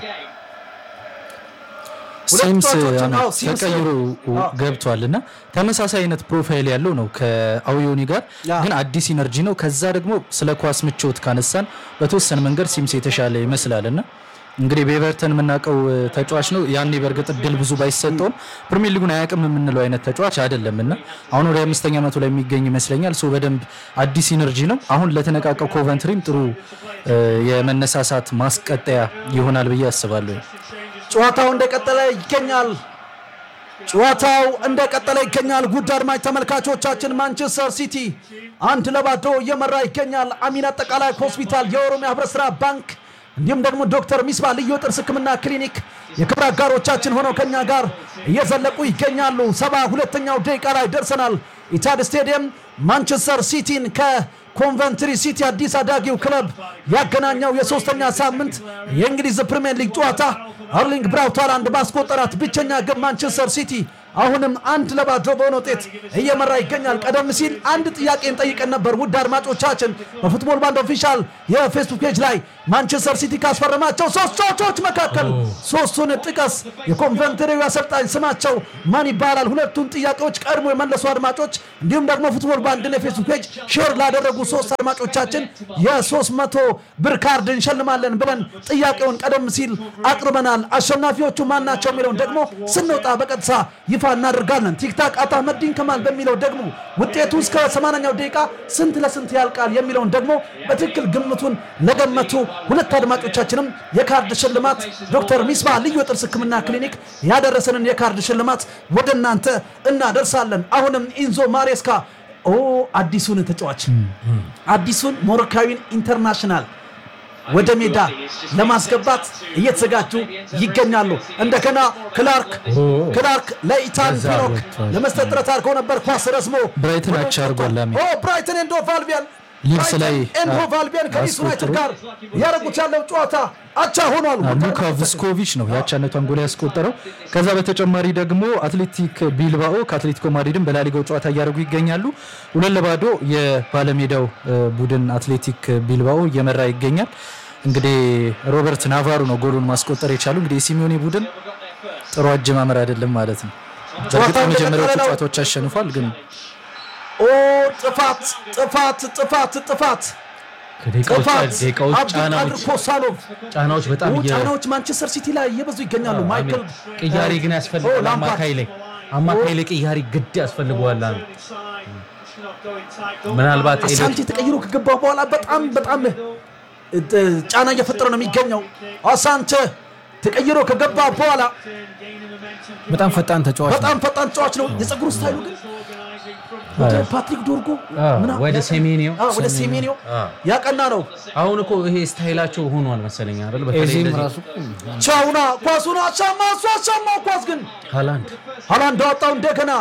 ሲምስ ተጫዋቾችን፣ አሜ አዎ፣ ሲምስ ተቀይሮ ገብቷል እና ተመሳሳይ አይነት ፕሮፋይል ያለው ነው ከአውዮኒ ጋር ያ። ግን አዲስ ኢነርጂ ነው። ከዛ ደግሞ ስለ ኳስ ምቾት ካነሳን በተወሰነ መንገድ ሲምስ የተሻለ ይመስላል እና እንግዲህ በኤቨርተን የምናውቀው እ, ተጫዋች ነው። ያኔ በእርግጥ እድል ብዙ ባይሰጠውም ፕሪሚየር ሊጉን አያውቅም የምንለው አይነት ተጫዋች አይደለም እና አሁን ወደ አምስተኛ መቶ ላይ የሚገኝ ይመስለኛል። ሶ በደንብ አዲስ ኢነርጂ ነው። አሁን ለተነቃቀው ኮቨንትሪም ጥሩ እ, የመነሳሳት ማስቀጠያ ይሆናል ብዬ አስባለሁ። ጨዋታው እንደቀጠለ ይገኛል። ጨዋታው እንደቀጠለ ይገኛል። ውድ አድማጭ ተመልካቾቻችን ማንቸስተር ሲቲ አንድ ለባዶ እየመራ ይገኛል። አሚን አጠቃላይ ሆስፒታል፣ የኦሮሚያ ህብረት ስራ ባንክ እንዲሁም ደግሞ ዶክተር ሚስባ ልዩ ጥርስ ህክምና ክሊኒክ የክብር አጋሮቻችን ሆነው ከኛ ጋር እየዘለቁ ይገኛሉ። ሰባ ሁለተኛው ደቂቃ ላይ ደርሰናል። ኢታድ ስቴዲየም ማንቸስተር ሲቲን ከኮንቨንትሪ ሲቲ አዲስ አዳጊው ክለብ ያገናኘው የሶስተኛ ሳምንት የእንግሊዝ ፕሪምየር ሊግ ጨዋታ አርሊንግ ብራውት ሃላንድ ባስቆጠራት ብቸኛ ግብ ማንቸስተር ሲቲ አሁንም አንድ ለባዶ በሆነ ውጤት እየመራ ይገኛል። ቀደም ሲል አንድ ጥያቄን ጠይቀን ነበር። ውድ አድማጮቻችን በፉትቦል ባንድ ኦፊሻል የፌስቡክ ፔጅ ላይ ማንቸስተር ሲቲ ካስፈረማቸው ሶስት ተጫዋቾች መካከል ሶስቱን ጥቀስ፣ የኮንቨንትሪው አሰልጣኝ ስማቸው ማን ይባላል? ሁለቱን ጥያቄዎች ቀድሞ የመለሱ አድማጮች እንዲሁም ደግሞ ፉትቦል ባንድን የፌስቡክ ፔጅ ሼር ላደረጉ ሶስት አድማጮቻችን የሶስት መቶ ብር ካርድ እንሸልማለን ብለን ጥያቄውን ቀደም ሲል አቅርበናል። አሸናፊዎቹ ማን ናቸው የሚለውን ደግሞ ስንወጣ በቀጥታ ይፋ እናደርጋለን። ቲክታክ አቶ አህመዲን ከማል በሚለው ደግሞ ውጤቱ እስከ 80ኛው ደቂቃ ስንት ለስንት ያልቃል የሚለውን ደግሞ በትክክል ግምቱን ለገመቱ ሁለት አድማጮቻችንም የካርድ ሽልማት ዶክተር ሚስባ ልዩ የጥርስ ሕክምና ክሊኒክ ያደረሰንን የካርድ ሽልማት ወደ እናንተ እናደርሳለን። አሁንም ኢንዞ ማሬስካ ኦ አዲሱን ተጫዋች አዲሱን ሞሮካዊን ኢንተርናሽናል ወደ ሜዳ ለማስገባት እየተዘጋጁ ይገኛሉ። እንደገና ክላርክ ክላርክ ለኢታን ከዛ ፒኖክ ወጥቷል። ለመስጠት ጥረት አድርገው ነበር። ኳስ ረዝሞ ብራይተን ወደ አቻ ውጭ አድርጓል። ላሚ ኦ ብራይተን ኤንድ ሆቭ አልቢዮን ሊድስ ላይ ኤንድ አ- ሆቭ አልቢዮን ከሊድስ ዩናይትድ ጋር ያደረጉት ያለው ጨዋታ አቻ ሆኗል። ሉካ ቭስኮቪች ነው የአቻነቷን ጎል ያስቆጠረው። ከዛ በተጨማሪ ደግሞ አትሌቲክ ቢልባኦ ከአትሌቲኮ ማድሪድን በላሊጋው ጨዋታ እያደረጉ ይገኛሉ። ሁለት ለባዶ የባለሜዳው እ፣ ቡድን አትሌቲክ ቢልባኦ እየመራ ይገኛል። እንግዲህ ሮበርት ናቫሩ ነው ጎሉን ማስቆጠር የቻሉ። እንግዲህ የሲሚዮኔ ቡድን ጥሩ አጀማመር አይደለም ማለት ነው። በእርግጥ ጨዋታው የመጀመሪያዎቹ እንደቀጠለ ነው። ጨዋታዎች አሸንፏል ግን ኦ ጥፋት ጥፋት ጥፋት ጥፋት ከደቂቃዎች ጥፋት ደቂቃዎች አብዱልቃድር ጫናዎች ኮሳኖቭ ጫናዎች በጣም ኦ፣ እየ- ጫናዎች ማንቸስተር ሲቲ ላይ እየበዙ ይገኛሉ። ማይክል ቅያሬ ግን ኦ፣ ያስፈልጋል። ላምፓርድ። አማካይ ላይ አማካይ ላይ ቅያሬ ግድ ያስፈልገዋል። አሁን ምናልባት ኤሊዮት አሳንቼ ተቀይሮ ከገባ በኋላ በጣም በጣም እ, ጫና እየፈጠረ ነው የሚገኘው። አሳንቼ ተቀይሮ ከገባ በኋላ በጣም ፈጣን ተጫዋች ነው። በጣም ፈጣን ተጫዋች ነው። የፀጉሩ ስታይሉ ግን ወደ ፓትሪክ ዶርጎ አዎ፣ ምና- ወደ ሴሜኒዮ አዎ፣ ወደ ሴሜኒዮ አዎ። ያቀና ነው። አሁን እኮ ይሄ ስታይላቸው ሆኗል መሰለኝ አይደል? በተለይ ኤዜም እንደዚህ ራሱ ቻውና ኳሱን አሻማ እሱ አሻማው ኳስ ግን ሃላንድ ሃላንድ አወጣው እንደገና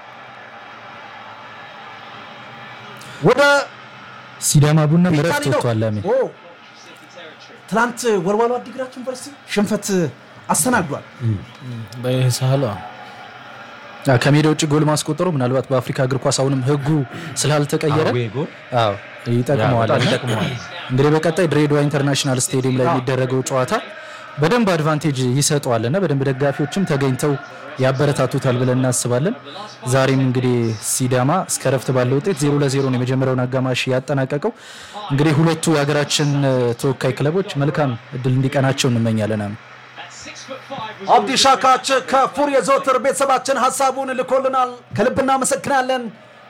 ወደ ሲዳማ ቡና እረፍት ፒታኒ ነው። ወጥቷል። ላሚ ኦ፣ ትናንት ወልዋሎ አዲግራት ዩኒቨርሲቲ ሽንፈት አስተናግዷል። በሳህሏ አ፣ ከሜዳ ውጭ ጎል ማስቆጠሩ ምናልባት በአፍሪካ እግር ኳስ አሁንም ሕጉ ስላልተቀየረ አዌ ጎል አዎ ይጠቅመዋል። በጣም እና ይጠቅመዋል። እንግዲህ በቀጣይ ድሬዳዋ ኢንተርናሽናል ስቴዲየም ላይ የሚደረገው ጨዋታ በደንብ አድቫንቴጅ ይሰጠዋል እና በደንብ ደጋፊዎችም ተገኝተው ያበረታቱታል ብለን እናስባለን። ዛሬም እንግዲህ ሲዳማ እስከ ረፍት ባለው ውጤት ዜሮ ለዜሮ ነው የመጀመሪያውን አጋማሽ ያጠናቀቀው። እንግዲህ ሁለቱ የሀገራችን እ፣ ተወካይ ክለቦች መልካም እድል እንዲቀናቸው እንመኛለን። አሜን። አብዲ ሻካች ከፉር የዘወትር ቤተሰባችን ሀሳቡን ልኮልናል። ከልብ እናመሰግናለን።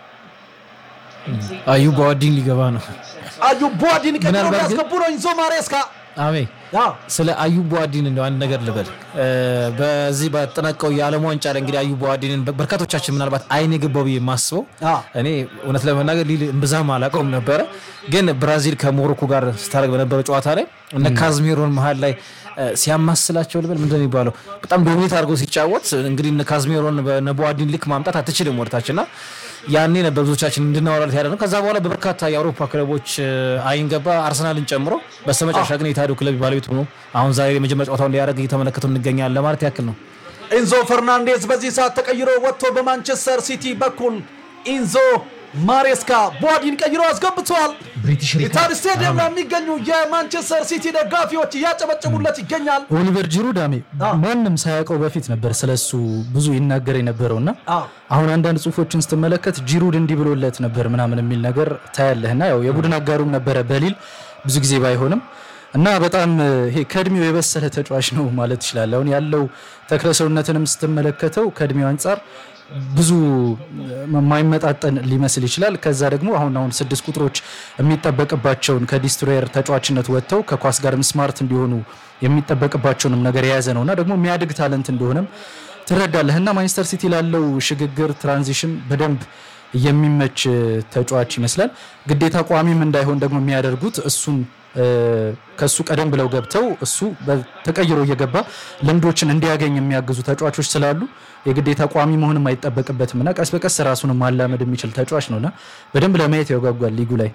አዩ በዋዲን ሊገባ ነው። አዩ ቧዲን ቀጥሎ ምናልባት ግን- ያስገቡ ነው ኢንዞ ማሬስካ አሜ ያው ስለ አዩብ ቧዲን እንደው አንድ ነገር ልበል። እ፣ በዚህ በተጠናቀው የዓለም ዋንጫ ላይ እንግዲህ አዩብ ቧዲንን በርካቶቻችን ምናልባት አይን የገባው ብዬ የማስበው አዎ። እኔ እውነት ለመናገር ሊል እምብዛም አላውቀውም ነበረ፣ ግን ብራዚል ከሞሮኮ ጋር ስታደርግ በነበረው ጨዋታ ላይ እነ ካዝሜሮን መሀል ላይ እ፣ ሲያማስላቸው ልበል ምንድን ነው የሚባለው በጣም ዶሚኔት አድርጎ ሲጫወት እንግዲህ እነ ካዝሜሮን በነ ቧዲን ልክ ማምጣት አትችልም ወደታች እና ያኔ ነበር ብዙዎቻችን እንድናወራለት ያደረገው። ከዛ በኋላ በበርካታ የአውሮፓ ክለቦች እ፣ አይን ገባ አርሰናልን ጨምሮ። በስተመጨረሻ ግን የታዱ ክለብ ባለቤት ሆኖ አሁን ዛሬ የመጀመሪያ ጨዋታውን ሊያደርግ እየተመለከተው እንገኛለን ለማለት ያክል ነው። ኢንዞ ፈርናንዴዝ በዚህ ሰዓት ተቀይሮ ወጥቶ በማንቸስተር ሲቲ በኩል ኢንዞ ማሬስካ ቧዲን ቀይሮ አስገብተዋል። ብሪቲሽ ኢታድ ስቴዲየም ላይ የሚገኙ የማንቸስተር ሲቲ ደጋፊዎች እያጨበጨቡለት ይገኛል። ኦሊቨር ጂሩ ዳሜ ማንም ሳያውቀው በፊት ነበር ስለሱ ብዙ ይናገር የነበረው እና አዎ። አሁን አንዳንድ ጽሁፎችን ስትመለከት ጂሩድ እንዲህ ብሎለት ነበር ምናምን የሚል ነገር ታያለህ እና ያው የቡድን አጋሩም ነበረ በሊል ብዙ ጊዜ ባይሆንም እና በጣም እ፣ ይሄ ከእድሜው የበሰለ ተጫዋች ነው ማለት ይችላል። አሁን ያለው ተክለሰውነትንም ስትመለከተው ከእድሜው አንጻር ብዙ የማይመጣጠን ሊመስል ይችላል። ከዛ ደግሞ አሁን አሁን ስድስት ቁጥሮች የሚጠበቅባቸውን ከዲስትሮየር ተጫዋችነት ወጥተው ከኳስ ጋርም ስማርት እንዲሆኑ የሚጠበቅባቸውንም ነገር የያዘ ነው እና ደግሞ የሚያድግ ታለንት እንደሆነም ትረዳለህ እና ማንቸስተር ሲቲ ላለው ሽግግር ትራንዚሽን በደንብ የሚመች ተጫዋች ይመስላል። ግዴታ ቋሚም እንዳይሆን ደግሞ የሚያደርጉት እሱን እ፣ ከሱ ቀደም ብለው ገብተው እሱ ተቀይሮ እየገባ ልምዶችን እንዲያገኝ የሚያግዙ ተጫዋቾች ስላሉ የግዴታ ቋሚ መሆንም አይጠበቅበትም እና ቀስ በቀስ ራሱን ማላመድ የሚችል ተጫዋች ነውና በደንብ ለማየት ያጓጓል ሊጉ ላይ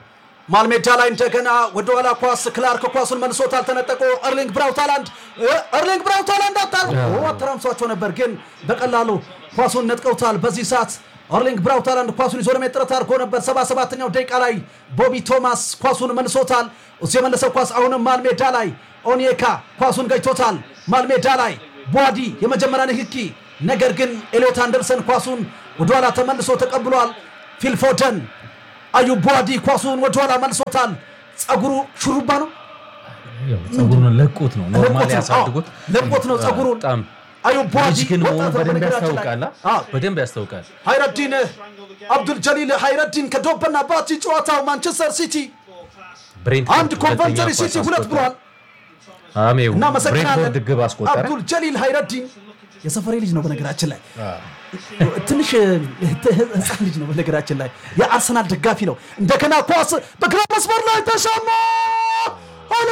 ማልሜዳ ላይ እንደገና ወደኋላ ኳስ ክላርክ ኳሱን መልሶታል። ተነጠቆ ኤርሊንግ ብራውት ሃላንድ ኤርሊንግ ብራውት ሃላንድ አታል አተራምሷቸው ነበር፣ ግን በቀላሉ ኳሱን ነጥቀውታል። በዚህ ሰዓት ኤርሊንግ ብራውት ሃላንድ ኳሱን ይዞ ለመሄድ ጥረት አድርጎ ነበር። 77ኛው ደቂቃ ላይ ቦቢ ቶማስ ኳሱን መልሶታል። እሱ የመለሰው ኳስ አሁንም ማልሜዳ ላይ ኦኒየካ ኳሱን ገጭቶታል። ማልሜዳ ላይ ቧዲ የመጀመሪያ ንክኪ፣ ነገር ግን ኤሊዮት አንደርሰን ኳሱን ወደኋላ ተመልሶ ተቀብሏል። ፊልፎደን አዩብ ቧዲ ኳሱን ወደኋላ መልሶታል። ጸጉሩ ሹሩባ ነው ጸጉሩን ለቁት ነው ኖርማሊ ለቆት ነው። ያሳድጉት አዎ፣ ለቆት ነው ጸጉሩን። በጣም አዩብ ቧዲ ልጅ ግን መሆኑ ወጣት ነው በደንብ በነገራችን ላይ። ያስታውቃል። አ? አዎ። በደንብ ያስታውቃል። ሃይረዲን አብዱል ጀሊል ሃይረዲን ከዶበና ባቲ ጨዋታው ማንቸስተር ሲቲ ብሬንትፎርድ አንድ ኮንቨንተሪ ሁለተኛ ሲቲ ኳስ ሁለት አስቆጠረ። ብሏል። አሜው እናመሰግናለን። ብሬንትፎርድ ግብ አስቆጠረ። አብዱል ጀሊል ሃይረዲን የሰፈሬ ልጅ ነው በነገራችን ላይ ትንሽ ህፃን ልጅ ነው በነገራችን ላይ የአርሰናል ደጋፊ ነው። እንደገና ኳስ በግራ መስመር ላይ ተሻማ ሆነ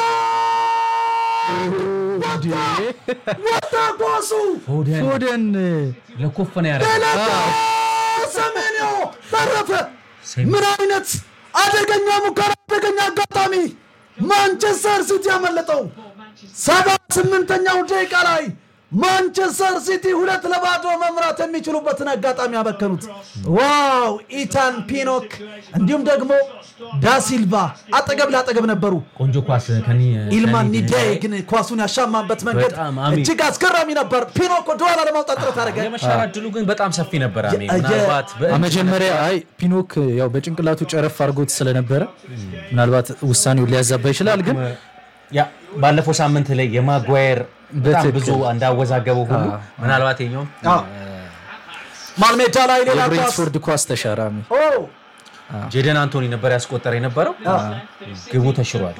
ወጣ ኳሱ ፎደን ፎደን ለኮፈነ ያደረገ ሌላ ሰሜንዮ ተረፈ። ምን አይነት አደገኛ ሙከራ፣ አደገኛ አጋጣሚ ማንቸስተር ሲቲ ያመለጠው ሰባ ስምንተኛው ደቂቃ ላይ ማንቸስተር ሲቲ ሁለት ለባዶ መምራት የሚችሉበትን አጋጣሚ ያበከኑት። ዋው ኢታን ፒኖክ እንዲሁም ደግሞ ዳሲልቫ አጠገብ ለአጠገብ ነበሩ። ቆንጆ ኳስ ከኒ ኢልማን ከኒ- ኒዳይ ግን ኳሱን ያሻማበት መንገድ በጣም አሚ- እጅግ አስገራሚ ነበር። ፒኖክ ወደኋላ ለማውጣት ጥረት አደረገ። የመሻር እድሉ ግን በጣም ሰፊ ነበር። አሜ የ- ምናልባት በ- መጀመሪያ አይ ፒኖክ ያው በጭንቅላቱ ጨረፍ አድርጎት ስለነበረ ምናልባት ውሳኔውን ሊያዛባ ይችላል። ግን ያ ባለፈው ሳምንት ላይ የማጓየር በጣም በትክክል። ብዙ እንዳወዛገበው ሁሉ ምናልባት የኛውም አዎ። ማልሜዳ ላይ ሌላ ኳስ የብሬንትፎርድ ኳስ ተሻራሚ ኦ ጄደን አንቶኒ ነበር ያስቆጠረ የነበረው ግቡ ተሽሯል።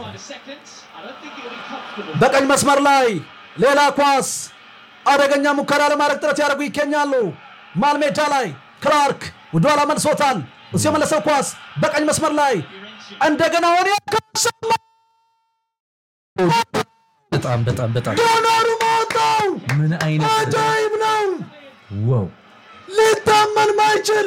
በቀኝ መስመር ላይ ሌላ ኳስ አደገኛ ሙከራ ለማድረግ ጥረት ያደርጉ ይገኛሉ። ማልሜዳ ላይ ክላርክ ወደኋላ መልሶታል። እሱ የመለሰው ኳስ በቀኝ መስመር ላይ እንደገና ሆነ ያካሰማ በጣም በጣም በጣም ዶናሩ ማወጣው ምን አይነት አጃይብ ነው። ዋው ሊታመን ማይችል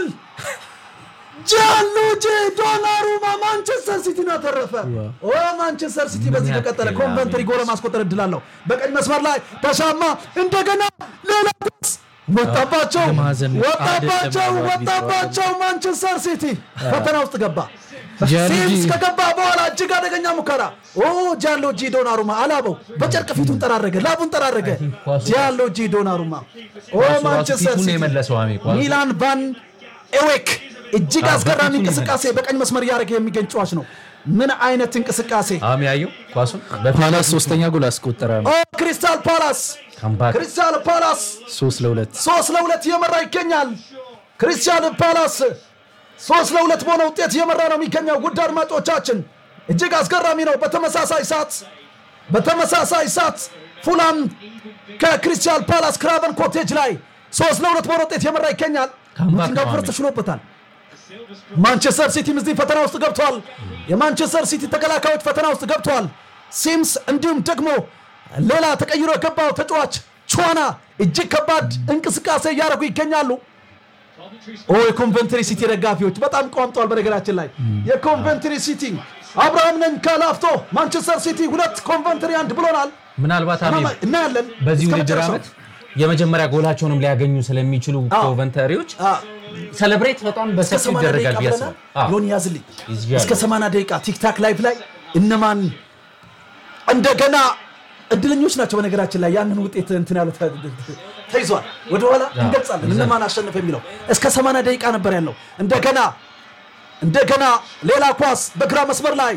ጃንሉጂ ዶናሩማ ማንቸስተር ሲቲን አተረፈ። ኦ ማንቸስተር ሲቲ በዚህ ምን ከቀጠለ ያክል ኮንቨንትሪ ጎል ማስቆጠር እድል አለው። በቀኝ መስመር ላይ ተሻማ እንደገና ሌላ ኳስ ወጣባቸው የማዕዘን ምት ወጣባቸው አይደለም ወጣባቸው። ማንቸስተር ሲቲ ፈተና ውስጥ ገባ። ጃንሉጂ- ሲምስ ከገባ በኋላ እጅግ አደገኛ ሙከራ። ኦ ጃንሎጂ ዶናሩማ አላበው በጨርቅ ፊቱን ጠራረገ፣ ላቡን ጠራረገ። ኳሱ- ጃንሎጂ ዶናሩማ ኦ ኳሱ ራሱ ማንቸስተር ፊቱን ሲቲ የመለሰው አሜ ኳሱ ሚላን ቫን ኤዌክ እጅግ አዎ፣ አስገራሚ በፊቱን እንቅስቃሴ በቀኝ መስመር እያደረገ የሚገኝ ጨዋች ነው። ምን አይነት እንቅስቃሴ! አሜ ያየው ኳሱን ፓላስ ሶስተኛ ጎል አስቆጠረ። ኦ ክሪስታል ፓላስ ካምባክ ክሪስታል ፓላስ ሶስት ለሁለት ሶስት ለሁለት እየመራ ይገኛል። ክሪስታል ፓላስ ሶስት ለሁለት በሆነ ውጤት እየመራ ነው የሚገኘው። ውድ አድማጮቻችን እጅግ አስገራሚ ነው። በተመሳሳይ ሰዓት በተመሳሳይ ሰዓት ፉላም ከክሪስታል ፓላስ ክራቨን ኮቴጅ ላይ ሶስት ለሁለት በሆነ ውጤት እየመራ ይገኛል። ካምባክ ኖቲንግሃም ነው ፎረስት አሜን። ተሽሎበታል። ማንቸስተር ሲቲም እዚህ ፈተና ውስጥ ገብተዋል። የማንቸስተር ሲቲ ተከላካዮች ፈተና ውስጥ ገብተዋል። ሲምስ እንዲሁም ደግሞ ሌላ ተቀይሮ የገባው ተጫዋች ቹዋና እጅግ ከባድ እንቅስቃሴ እያደረጉ ይገኛሉ። ኦ የኮንቨንትሪ ሲቲ ደጋፊዎች በጣም ቋምጠዋል። በነገራችን ላይ የኮንቨንትሪ ሲቲ አብርሃም ነኝ ከላፍቶ ማንቸስተር ሲቲ ሁለት ኮንቨንትሪ አንድ ብሎናል። ምናልባት አሜ እናያለን በዚህ እስከ ውድድር መጨረሻው። ዓመት የመጀመሪያ ጎላቸውንም ሊያገኙ ስለሚችሉ አዎ። ኮቨንተሪዎች አዎ። ሰለብሬት በጣም እስከ በሰፊው 80 ይደረጋል ደቂቃ ብዬ ብለናል። አስባለሁ። አዎ። ዮኒ ያዝልኝ ይዝያሉ። እስከ 80 ደቂቃ ቲክታክ ላይቭ ላይ እነማን እንደገና እድለኞች ናቸው። በነገራችን ላይ ያንን ውጤት እንትን ያሉት ተይዟል። ወደኋላ እንገልጻለን እነማን አሸነፈ የሚለው እስከ 80 ደቂቃ ነበር ያለው። እንደገና እንደገና ሌላ ኳስ በግራ መስመር ላይ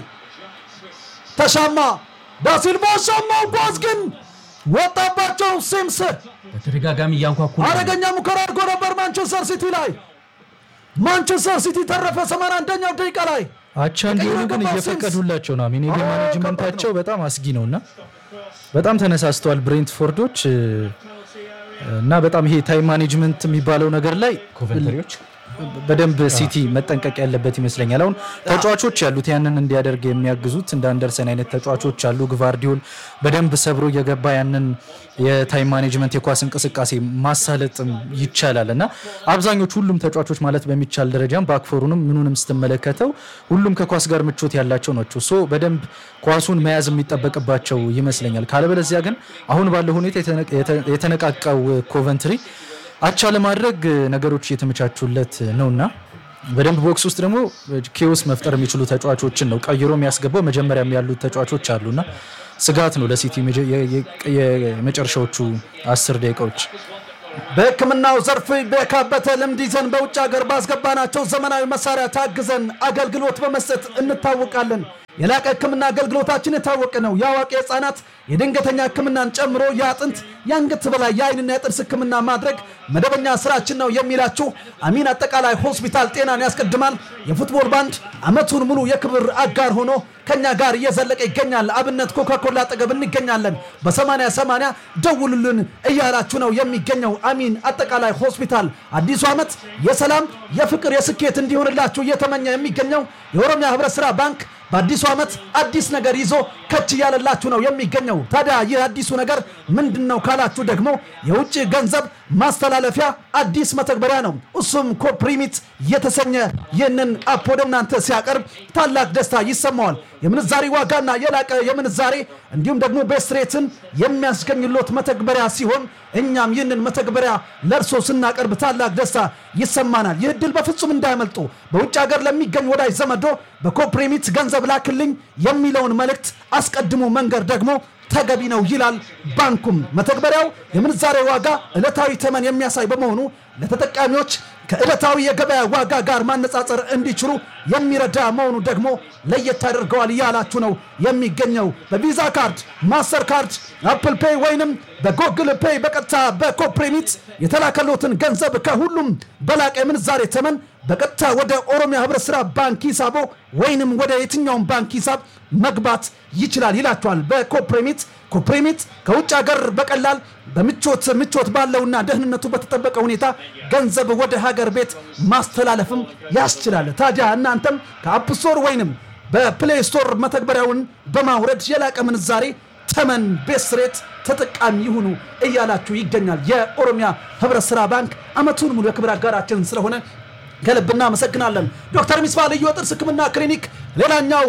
ተሻማ ዳሲልቫ ሻማው ኳስ ግን ወጣባቸው። ሲምስ በተደጋጋሚ እያንኳኩ ነው። አደገኛ ሙከራ አድርጎ ነበር ማንቸስተር ሲቲ ላይ ማንቸስተር ሲቲ ተረፈ 81ኛው ደቂቃ ላይ አቻ እንዲሆኑ ግን የገባው እየፈቀዱላቸው ነው። አሚን የጌም አዎ፣ ማኔጅመንታቸው በጣም አስጊ ነው እና በጣም ተነሳስተዋል ብሬንትፎርዶች እ፣ እና በጣም ይሄ ታይም ማኔጅመንት የሚባለው ነገር ላይ ኮቨንተሪዎች በደንብ ሲቲ መጠንቀቅ ያለበት ይመስለኛል። አሁን ተጫዋቾች ያሉት ያንን እንዲያደርግ የሚያግዙት እንደ አንደርሰን አይነት ተጫዋቾች አሉ። ግቫርዲዮል በደንብ ሰብሮ እየገባ ያንን የታይም ማኔጅመንት የኳስ እንቅስቃሴ ማሳለጥም ይቻላል እና አብዛኞቹ ሁሉም ተጫዋቾች ማለት በሚቻል ደረጃም ባክፎሩንም ምኑንም ስትመለከተው ሁሉም ከኳስ ጋር ምቾት ያላቸው ናቸው። ሶ በደንብ ኳሱን መያዝ የሚጠበቅባቸው ይመስለኛል። ካለበለዚያ ግን አሁን ባለው ሁኔታ የተነቃቃው ኮቨንትሪ አቻ ለማድረግ ነገሮች እየተመቻቹለት ነውና በደንብ ቦክስ ውስጥ ደግሞ ኬዎስ መፍጠር የሚችሉ ተጫዋቾችን ነው ቀይሮ የሚያስገባው። መጀመሪያም ያሉት ተጫዋቾች አሉና ስጋት ነው ለሲቲ የመጨረሻዎቹ አስር ደቂቃዎች። በሕክምናው ዘርፍ በካበተ ልምድ ይዘን በውጭ ሀገር ባስገባናቸው ዘመናዊ መሳሪያ ታግዘን አገልግሎት በመስጠት እንታወቃለን። የላቀ ሕክምና አገልግሎታችን የታወቀ ነው። የአዋቂ ሕፃናት የድንገተኛ ሕክምናን ጨምሮ የአጥንት የአንገት በላይ የአይንና የጥርስ ሕክምና ማድረግ መደበኛ ስራችን ነው የሚላችሁ አሚን አጠቃላይ ሆስፒታል ጤናን ያስቀድማል የፉትቦል ባንድ ዓመቱን ሙሉ የክብር አጋር ሆኖ ከኛ ጋር እየዘለቀ ይገኛል። አብነት ኮካኮላ አጠገብ እንገኛለን። በ80 80 ደውሉልን እያላችሁ ነው የሚገኘው አሚን አጠቃላይ ሆስፒታል። አዲሱ ዓመት የሰላም የፍቅር፣ የስኬት እንዲሆንላችሁ እየተመኘ የሚገኘው የኦሮሚያ ህብረት ስራ ባንክ በአዲሱ ዓመት አዲስ ነገር ይዞ ከች እያለላችሁ ነው የሚገኘው። ታዲያ ይህ አዲሱ ነገር ምንድን ነው ካላችሁ ደግሞ የውጭ ገንዘብ ማስተላለፊያ አዲስ መተግበሪያ ነው። እሱም ኮፕሪሚት የተሰኘ ይህንን አፕ ወደ እናንተ ሲያቀርብ ታላቅ ደስታ ይሰማዋል። የምንዛሬ ዋጋና የላቀ የምንዛሬ እንዲሁም ደግሞ ቤስትሬትን የሚያስገኝሎት መተግበሪያ ሲሆን እኛም ይህንን መተግበሪያ ለእርሶ ስናቀርብ ታላቅ ደስታ ይሰማናል። ይህ እድል በፍጹም እንዳያመልጡ። በውጭ ሀገር ለሚገኝ ወዳጅ ዘመዶ በኮፕሪሚት ገንዘብ ላክልኝ የሚለውን መልእክት አስቀድሞ መንገር ደግሞ ተገቢ ነው ይላል ባንኩም። መተግበሪያው የምንዛሬ ዋጋ ዕለታዊ ተመን የሚያሳይ በመሆኑ ለተጠቃሚዎች ከዕለታዊ የገበያ ዋጋ ጋር ማነጻጸር እንዲችሉ የሚረዳ መሆኑ ደግሞ ለየት ያደርገዋል እያላችሁ ነው የሚገኘው። በቪዛ ካርድ፣ ማስተር ካርድ፣ አፕል ፔይ ወይንም በጎግል ፔይ በቀጥታ በኮፕሬሚት የተላከሎትን ገንዘብ ከሁሉም በላቀ የምንዛሬ ተመን በቀጥታ ወደ ኦሮሚያ ህብረት ስራ ባንክ ሂሳቦ ወይንም ወደ የትኛውን ባንክ ሂሳብ መግባት ይችላል ይላቸዋል። በኮፕሬሚት ኮፕሬሚት ከውጭ ሀገር በቀላል በምቾት ምቾት ባለውና ደህንነቱ በተጠበቀ ሁኔታ ገንዘብ ወደ ሀገር ቤት ማስተላለፍም ያስችላል። ታዲያ እናንተም ከአፕ ስቶር ወይንም በፕሌይ ስቶር መተግበሪያውን በማውረድ የላቀ ምንዛሬ ተመን ቤስ ሬት ተጠቃሚ ይሁኑ እያላችሁ ይገኛል። የኦሮሚያ ህብረት ስራ ባንክ አመቱን ሙሉ የክብር አጋራችን ስለሆነ ከልብ እናመሰግናለን። ዶክተር ሚስባ ልዩ የጥርስ ህክምና ክሊኒክ ሌላኛው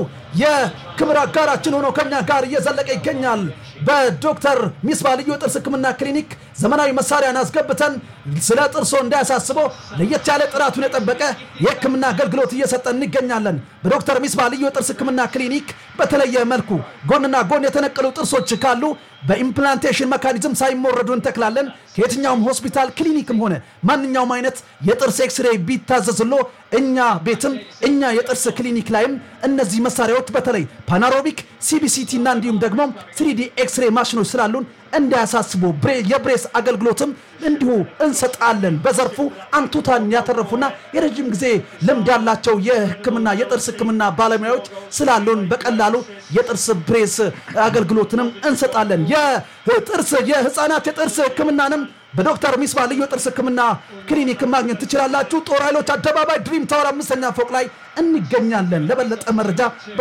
የክብር አጋራችን ሆኖ ከኛ ጋር እየዘለቀ ይገኛል። በዶክተር ሚስባ ልዩ የጥርስ ህክምና ክሊኒክ ዘመናዊ መሳሪያን አስገብተን ስለ ጥርሶ እንዳያሳስበው ለየት ያለ ጥራቱን የጠበቀ የህክምና አገልግሎት እየሰጠ እንገኛለን። በዶክተር ሚስባ ልዩ የጥርስ ህክምና ክሊኒክ በተለየ መልኩ ጎንና ጎን የተነቀሉ ጥርሶች ካሉ በኢምፕላንቴሽን መካኒዝም ሳይሞረዱ እንተክላለን። ከየትኛውም ሆስፒታል ክሊኒክም ሆነ ማንኛውም አይነት የጥርስ ኤክስሬይ ቢታዘዝሎ እኛ ቤትም እኛ የጥርስ ክሊኒክ ላይም እነዚህ መሳሪያዎች በተለይ ፓናሮቢክ ሲቢሲቲ እና እንዲሁም ደግሞ ትሪዲ ኤክስሬይ ማሽኖች ስላሉን እንዳያሳስቡ የብሬስ አገልግሎትም እንዲሁ እንሰጣለን። በዘርፉ አንቱታን ያተረፉና የረዥም ጊዜ ልምድ ያላቸው የህክምና የጥርስ ህክምና ባለሙያዎች ስላሉን በቀላሉ የጥርስ ብሬስ አገልግሎትንም እንሰጣለን። የጥርስ የህፃናት የጥርስ ህክምናንም በዶክተር ሚስባ ልዩ የጥርስ ህክምና ክሊኒክ ማግኘት ትችላላችሁ። ጦር ኃይሎች አደባባይ ድሪም ታወር አምስተኛ ፎቅ ላይ እንገኛለን። ለበለጠ መረጃ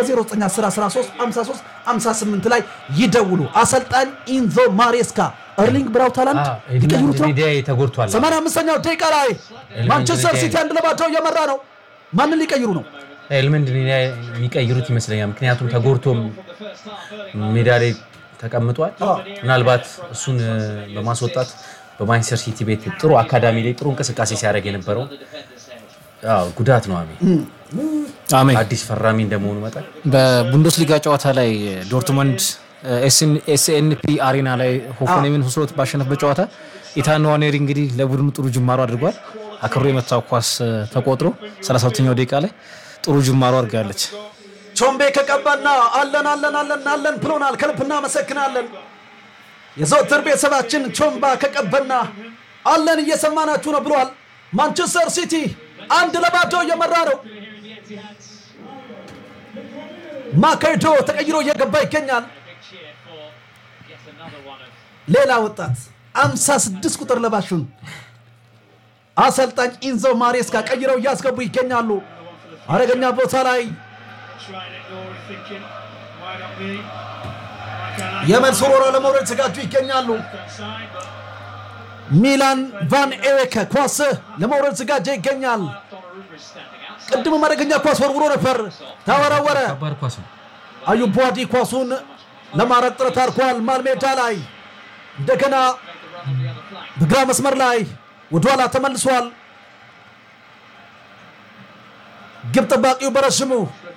በ0910135358 ላይ ይደውሉ። አሰልጣኝ ኢንዞ ማሬስካ እርሊንግ ብራውት ሃላንድ ሊቀይሩት ነው። ተጎድቷል። 85ኛው ደቂቃ ላይ ማንቸስተር ሲቲ አንድ ለባዶ እየመራ ነው። ማንን ሊቀይሩ ነው? ኤልመንድ የሚቀይሩት ይመስለኛል። ምክንያቱም ተጎድቶም ሜዳ ላይ ተቀምጧል። ምናልባት እሱን በማስወጣት በማንቸስተር ሲቲ ቤት ጥሩ አካዳሚ ላይ ጥሩ እንቅስቃሴ ሲያደርግ የነበረው አዎ፣ ጉዳት ነው። አሜ አሜን። አዲስ ፈራሚ እንደመሆኑ መጠን በቡንደስሊጋ ጨዋታ ላይ ዶርትመንድ ኤስኤንፒ አሬና ላይ ሆፈኔምን ሁስሎት ባሸነፍበት ጨዋታ ኢታን ንዋኔሪ እንግዲህ ለቡድኑ ጥሩ ጅማሮ አድርጓል። አክብሮ የመታው ኳስ ተቆጥሮ 32ኛው ደቂቃ ላይ ጥሩ ጅማሮ አድርጋለች። ቾምቤ ከቀባና አለን አለን አለን አለን ብሎናል። ከልብ እናመሰግናለን። የዘወትር ቤተሰባችን ቾምባ ከቀበና አለን እየሰማናችሁ ነው ብሏል። ማንቸስተር ሲቲ አንድ ለባዶ እየመራ ነው። ማካይዶ ተቀይሮ እየገባ ይገኛል። ሌላ ወጣት 56 ቁጥር ለባሹን አሰልጣኝ ኢንዞ ማሬስካ ቀይረው እያስገቡ ይገኛሉ። አደገኛ ቦታ ላይ የመልስ ወረራ ለመውረድ የተዘጋጁ ይገኛሉ። ሚላን ቫን ኤሬከ ኳስ ለመውረድ ተዘጋጀ ይገኛል። ቅድም አደገኛ ኳስ ወርውሮ ነበር፣ ተወረወረ። ከባድ ኳስ ነው። አዩብ ቧዲ ኳሱን ለማረቅ ጥረት አድርጓል። መሃል ሜዳ ላይ እንደገና በግራ መስመር ላይ ወደኋላ ተመልሷል። ግብ ጠባቂው በረሽሙ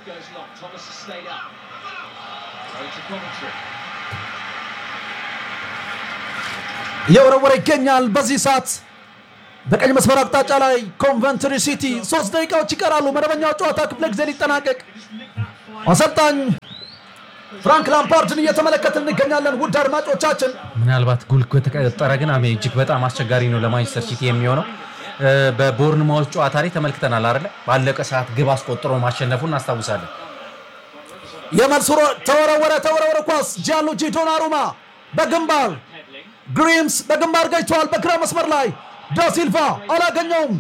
እየወረወረ ይገኛል። በዚህ ሰዓት በቀኝ መስመር አቅጣጫ ላይ ኮንቨንትሪ ሲቲ ሶስት ደቂቃዎች ይቀራሉ። መደበኛው ጨዋታ ክፍለ ጊዜ ሊጠናቀቅ አሰልጣኝ ፍራንክ ላምፓርድን እየተመለከትን እንገኛለን። ውድ አድማጮቻችን ምናልባት ጎል ከተቀጠረ ግን አሜ እጅግ በጣም አስቸጋሪ ነው ለማንቸስተር ሲቲ የሚሆነው። እ፣ በቦርንማውዝ ጨዋታ ላይ ተመልክተናል አይደለ? ባለቀ ሰዓት ግብ አስቆጥሮ ማሸነፉን እናስታውሳለን። የመልስ ሮ- ተወረወረ ተወረወረ ኳስ ጂያንሉጂ ዶናሩማ በግንባር ግሪምስ በግንባር ገጭተዋል። በግራ መስመር ላይ ዳሲልቫ አላገኘውም።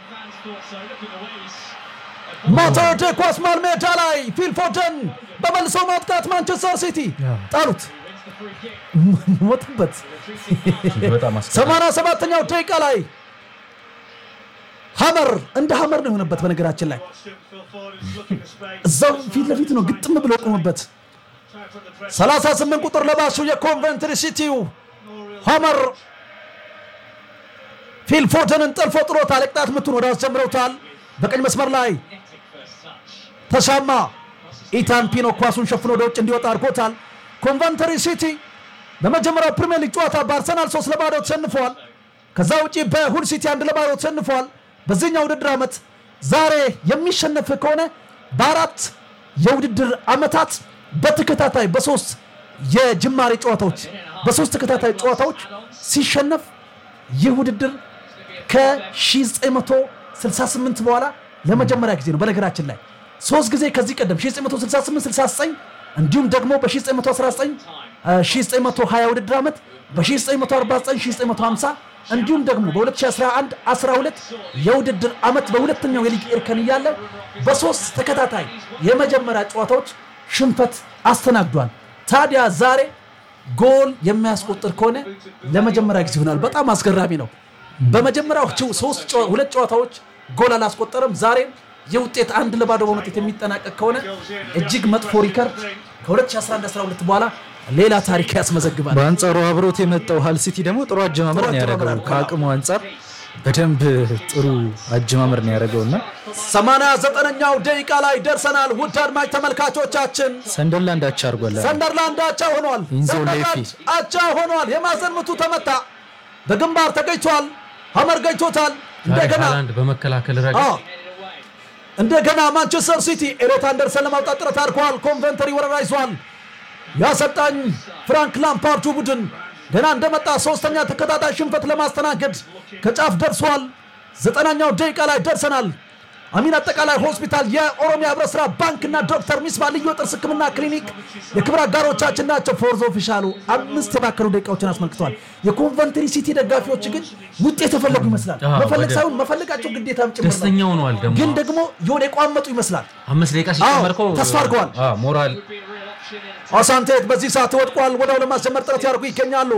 ማተርዴ ኳስ መሃል ሜዳ ላይ ፊልፎደን በመልሶ ማጥቃት ማንቸስተር ሲቲ ጣሉት፣ ሞትበት። እጅግ በጣም አስቸጋሪ 87ኛው ደቂቃ ላይ ሀመር እንደ ሀመር ነው የሆነበት። በነገራችን ላይ እዛው ፊት ለፊት ነው ግጥም ብሎ ቆመበት። 38 ቁጥር ለባሹ የኮንቨንትሪ ሲቲው ሀመር ፊልፎደንን ጠልፎ ጥሎታል። የቅጣት ምቱን ወደ አስጀምረውታል። በቀኝ መስመር ላይ ተሻማ ኢታን ፒኖ ኳሱን ሸፍኖ ወደ ውጭ እንዲወጣ አድርጎታል። ኮንቨንተሪ ሲቲ በመጀመሪያው ፕሪሚየር ሊግ ጨዋታ በአርሰናል ሶስት ለባዶ ተሸንፏል። ከዛ ውጪ በሁል ሲቲ አንድ ለባዶ ተሸንፏል። በዚህኛው ውድድር ዓመት ዛሬ የሚሸነፍ ከሆነ በአራት የውድድር ዓመታት በተከታታይ በሶስት የጅማሬ ጨዋታዎች በሶስት ተከታታይ ጨዋታዎች ሲሸነፍ ይህ ውድድር ከ1968 በኋላ ለመጀመሪያ ጊዜ ነው። በነገራችን ላይ ሶስት ጊዜ ከዚህ ቀደም 1968 69 እንዲሁም ደግሞ በ1919 1920 ውድድር ዓመት በ1949 1950 እንዲሁም ደግሞ በ2011 12 የውድድር ዓመት በሁለተኛው የሊግ እርከን እያለ በሶስት ተከታታይ የመጀመሪያ ጨዋታዎች ሽንፈት አስተናግዷል። ታዲያ ዛሬ ጎል የሚያስቆጥር ከሆነ ለመጀመሪያ ጊዜ ይሆናል። በጣም አስገራሚ ነው። በመጀመሪያዎቹ ሶስት ጨዋ- ሁለት ጨዋታዎች ጎል አላስቆጠረም። ዛሬም የውጤት አንድ ለባዶ በሆነ ውጤት የሚጠናቀቅ ከሆነ እጅግ መጥፎ ሪከርድ ከ2011-12 በኋላ ሌላ ታሪክ ያስመዘግባል። በአንጻሩ አብሮት የመጣው ሃል ሲቲ ደግሞ ጥሩ አጀማመር ጥሩ ነው ያደረገው። አጀማመር ከአቅሙ አንጻር በደንብ ጥሩ አጀማመር ነው ያደረገው እና ሰማንያ ዘጠነኛው ደቂቃ ላይ ደርሰናል። ውድ አድማጭ ተመልካቾቻችን ሰንደርላንድ አቻ አድርጓል። ሰንደርላንድ አቻ ሆኗል። ኢንዞ ሰንደርላንድ ሌፊ። አቻ ሆኗል። የማዕዘን ምቱ ተመታ፣ በግንባር ተገኝቷል። ሀመር ገኝቶታል። ዛሬ እንደገና ሃላንድ በመከላከል ረገድ አዎ፣ እንደገና ማንቸስተር ሲቲ ኤሎት አንደርሰን ለማውጣት ጥረት አድርገዋል። ኮንቨንተሪ ወረራ ይዟል። የአሰልጣኝ ፍራንክ ላምፓርዱ ቡድን ገና እንደመጣ ሶስተኛ ተከታታይ ሽንፈት ለማስተናገድ ከጫፍ ደርሷል። ዘጠናኛው ደቂቃ ላይ ደርሰናል። አሚን አጠቃላይ ሆስፒታል፣ የኦሮሚያ ህብረት ስራ ባንክና ዶክተር ሚስባ ልዩ የጥርስ ህክምና ክሊኒክ የክብር አጋሮቻችን ናቸው። ፎርዝ ኦፊሻሉ አምስት የባከኑ ደቂቃዎችን አስመልክተዋል። የኮንቨንትሪ ሲቲ ደጋፊዎች ግን ውጤት የፈለጉ ይመስላል። አዎ፣ መፈለግ ወደ- ሳይሆን መፈለጋቸው ግዴታም ጭምር ነው። ደስተኛ ሆነዋል። ደግሞ ግን ደግሞ የሆነ የቋመጡ ይመስላል። አምስት ደቂቃ ሲጨመር እኮ አዎ፣ ተስፋ አድርገዋል። አዎ፣ ሞራል አሳንቴት በዚህ ሰዓት ወድቋል። ወዲያው ለማስጀመር ጥረት ያደርጉ ይገኛሉ።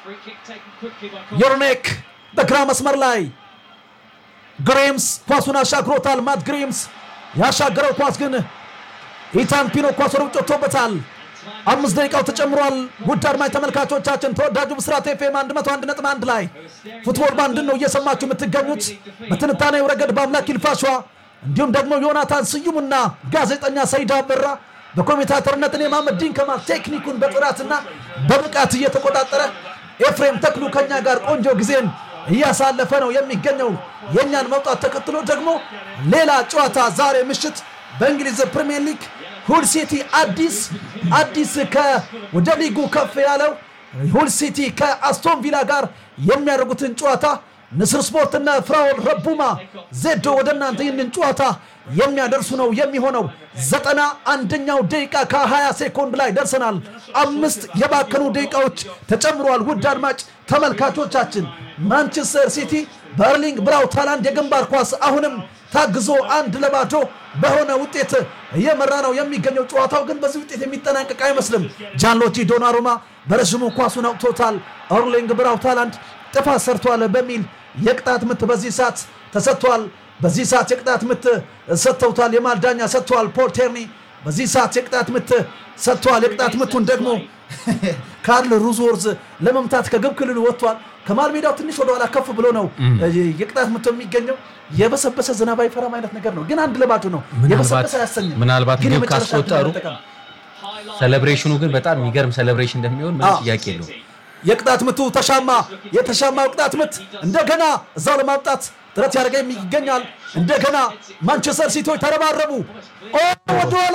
ዮርኔክ በግራ መስመር ላይ ግሬምስ ኳሱን አሻግሮታል። ማት ግሬምስ ያሻገረው ኳስ ግን ኢታን ፒኖ ኳስ ወደ ውጭ ወጥቶበታል። አምስት ደቂቃው ተጨምሯል። ውድ አድማጭ ተመልካቾቻችን ተወዳጁ ብስራት ኤፍኤም 101.1 ላይ ፉትቦል ባንድን ነው እየሰማችሁ የምትገኙት። በትንታኔው ረገድ በአምላክ ይልፋሿ እንዲሁም ደግሞ ዮናታን ስዩምና ጋዜጠኛ ሰይድ አበራ በኮሜንታተርነት እኔ መሐመድ ዲን ከማል ቴክኒኩን በጥራትና በብቃት እየተቆጣጠረ ኤፍሬም ተክሉ ከኛ ጋር ቆንጆ ጊዜን እያሳለፈ ነው የሚገኘው። የእኛን መውጣት ተከትሎ ደግሞ ሌላ ጨዋታ ዛሬ ምሽት በእንግሊዝ ፕሪሚየር ሊግ ሁል ሲቲ አዲስ አዲስ ወደ ሊጉ ከፍ ያለው ሁል ሲቲ ከአስቶን ቪላ ጋር የሚያደርጉትን ጨዋታ ንስር ስፖርትና ፍራኦል ረቡማ ዜዶ ወደ እናንተ ይህንን ጨዋታ የሚያደርሱ ነው የሚሆነው። ዘጠና አንደኛው ደቂቃ ከ20 ሴኮንድ ላይ ደርሰናል። አምስት የባከኑ ደቂቃዎች ተጨምሯል። ውድ አድማጭ ተመልካቾቻችን ማንቸስተር ሲቲ በርሊንግ ብራውት ሃላንድ የግንባር ኳስ አሁንም ታግዞ አንድ ለባዶ በሆነ ውጤት እየመራ ነው የሚገኘው። ጨዋታው ግን በዚህ ውጤት የሚጠናቀቅ አይመስልም። ጃንሎጂ ዶናሩማ በረዥሙ ኳሱን አውጥቶታል። ኤርሊንግ ብራውት ሃላንድ ጥፋት ሰርቷል በሚል የቅጣት ምት በዚህ ሰዓት ተሰጥቷል። በዚህ ሰዓት የቅጣት ምት ሰጥተውታል። የመሃል ዳኛ ሰጥቷል። ፖል ቴርኒ በዚህ ሰዓት የቅጣት ምት ሰጥቷል። የቅጣት ምቱን ደግሞ ካርል ሩዝወርዝ ለመምታት ከግብ ክልሉ ወጥቷል። ከመሃል ሜዳው ትንሽ ወደኋላ ከፍ ብሎ ነው የቅጣት ምቱ የሚገኘው። የበሰበሰ ዝናብ አይፈራም አይነት ነገር ነው፣ ግን አንድ ለባዶ ነው። የበሰበሰ አያሰኝም። ምናልባት ግን ግብ የመጨረሻ ካስቆጠሩ ዕድል መጠቀም ሴሌብሬሽኑ ግን በጣም የሚገርም ሴሌብሬሽን እንደሚሆን ምንም አዎ። ጥያቄ የለውም። የቅጣት ምቱ ተሻማ። የተሻማው ቅጣት ምት እንደገና እዛው ለማምጣት ጥረት ያደረገ ይገኛል። እንደገና ማንቸስተር ሲቲዎች ተረባረቡ። ኦ ወደኋላ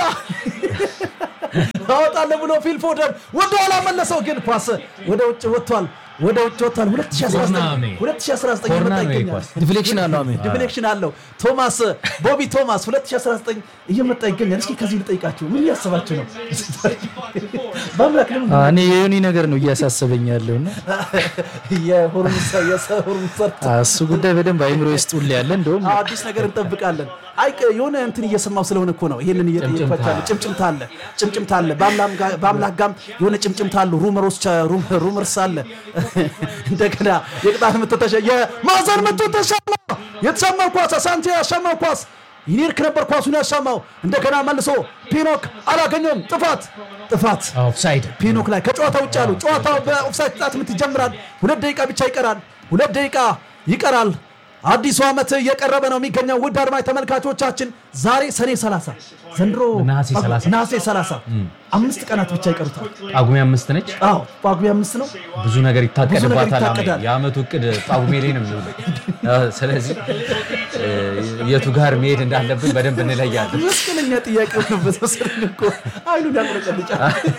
አወጣለሁ ብሎ ፊል ፎደን ወደኋላ መለሰው፣ ግን ኳስ ወደ ውጭ ወጥቷል። ወደ ውጭ ወጥቷል። 2019 2019 ኮርና እየመጣ ነው ይሄ ይገኛል። ኳስ። ዲፍሌክሽን አለው አሜን ዲፍሌክሽን አለው። ቶማስ ቦቢ ቶማስ 2019 እየመጣ ይገኛል። እስኪ ከዚህ ልጠይቃችሁ ምን እያሰባችሁ ነው? በአምላክ ለምን እኔ የዮኒ ነገር ነው እያሳሰበኝ ያለው እና የሆርሙሳ የሆርሙሰርት እሱ ጉዳይ በደንብ አይምሮ ውስጥ ሁሌ ያለ እንደውም አዲስ ነገር እንጠብቃለን። አይ የሆነ እንትን እየሰማው ስለሆነ እኮ ነው ይሄንን እየፈቻለ ጭምጭምታ አለ ጭምጭምታ አለ በአምላክ ጋ- በአምላክ ጋም የሆነ ጭምጭምታ አሉ ሩመሮች ሩመርስ አለ እንደገና የቅጣት ምት ተሸ የማዕዘን ምቱ ተሻማ የተሻማው ኳስ ሳንቲ ያሻማው ኳስ ይኒርክ ነበር ኳሱን ያሻማው እንደገና መልሶ ፒኖክ አላገኘውም ጥፋት ጥፋት ኦፍሳይድ ፒኖክ ላይ ከጨዋታ ውጭ ያሉ ጨዋታው በኦፍሳይድ ቅጣት ምት ይጀምራል። ሁለት ደቂቃ ብቻ ይቀራል። ሁለት ደቂቃ ይቀራል። አዲሱ ዓመት እየቀረበ ነው የሚገኘው። ውድ አድማጭ ተመልካቾቻችን ዛሬ ሰኔ 30 ዘንድሮ ነሐሴ 30 ነሐሴ 30 አምስት ቀናት ብቻ ይቀሩታል። ጳጉሜ አምስት ነች። አዎ ጳጉሜ አምስት ነው። ብዙ ነገር ይታቀድባታል። አሜን። ይታቀዳል። የአመቱ እቅድ ጳጉሜ ላይ ነው የሚውለው። አዎ፣ ስለዚህ እ፣ የቱ ጋር መሄድ እንዳለብን በደንብ እንለያለን። መስቀለኛ ጥያቄ ሆነበት መሰለኝ እኮ አይሉን ያቁለጨልጫል።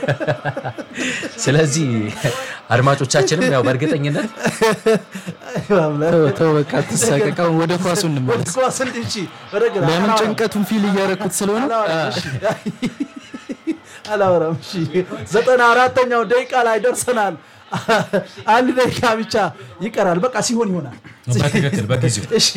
ስለዚህ አድማጮቻችንም ያው በእርግጠኝነት ተው ተው በቃ አትሳቀቅ። አሁን ወደ ኳሱ እንመለስ። ኳስ እንዲህ ወደ ግራ ለምን ጭንቀቱን ፊል እያረኩት ስለሆነ አላወራም። እሺ ዘጠና አራተኛው ደቂቃ ላይ ደርሰናል። አንድ ደቂቃ ብቻ ይቀራል። በቃ ሲሆን ይሆናል። በትክክል በጊዜው እሺ